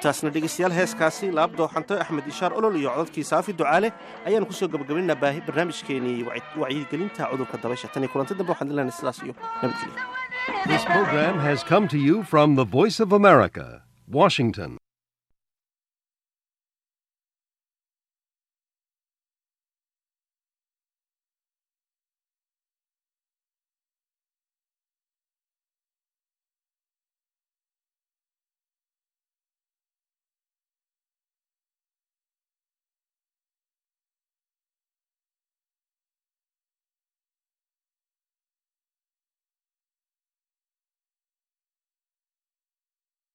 intaasna dhegeystayaal heeskaasi laab dooxanto axmed ishaar olol iyo codadkii saafi ducaale ayaanu kusoo gabagabaynaa baahi barnaamijkeenii wacyigelinta cudurka dabaysha tan iyo kulanti dambe waxaan dilahnay sidaas iyo nabadgelyo This program has come to you from the Voice of America, Washington.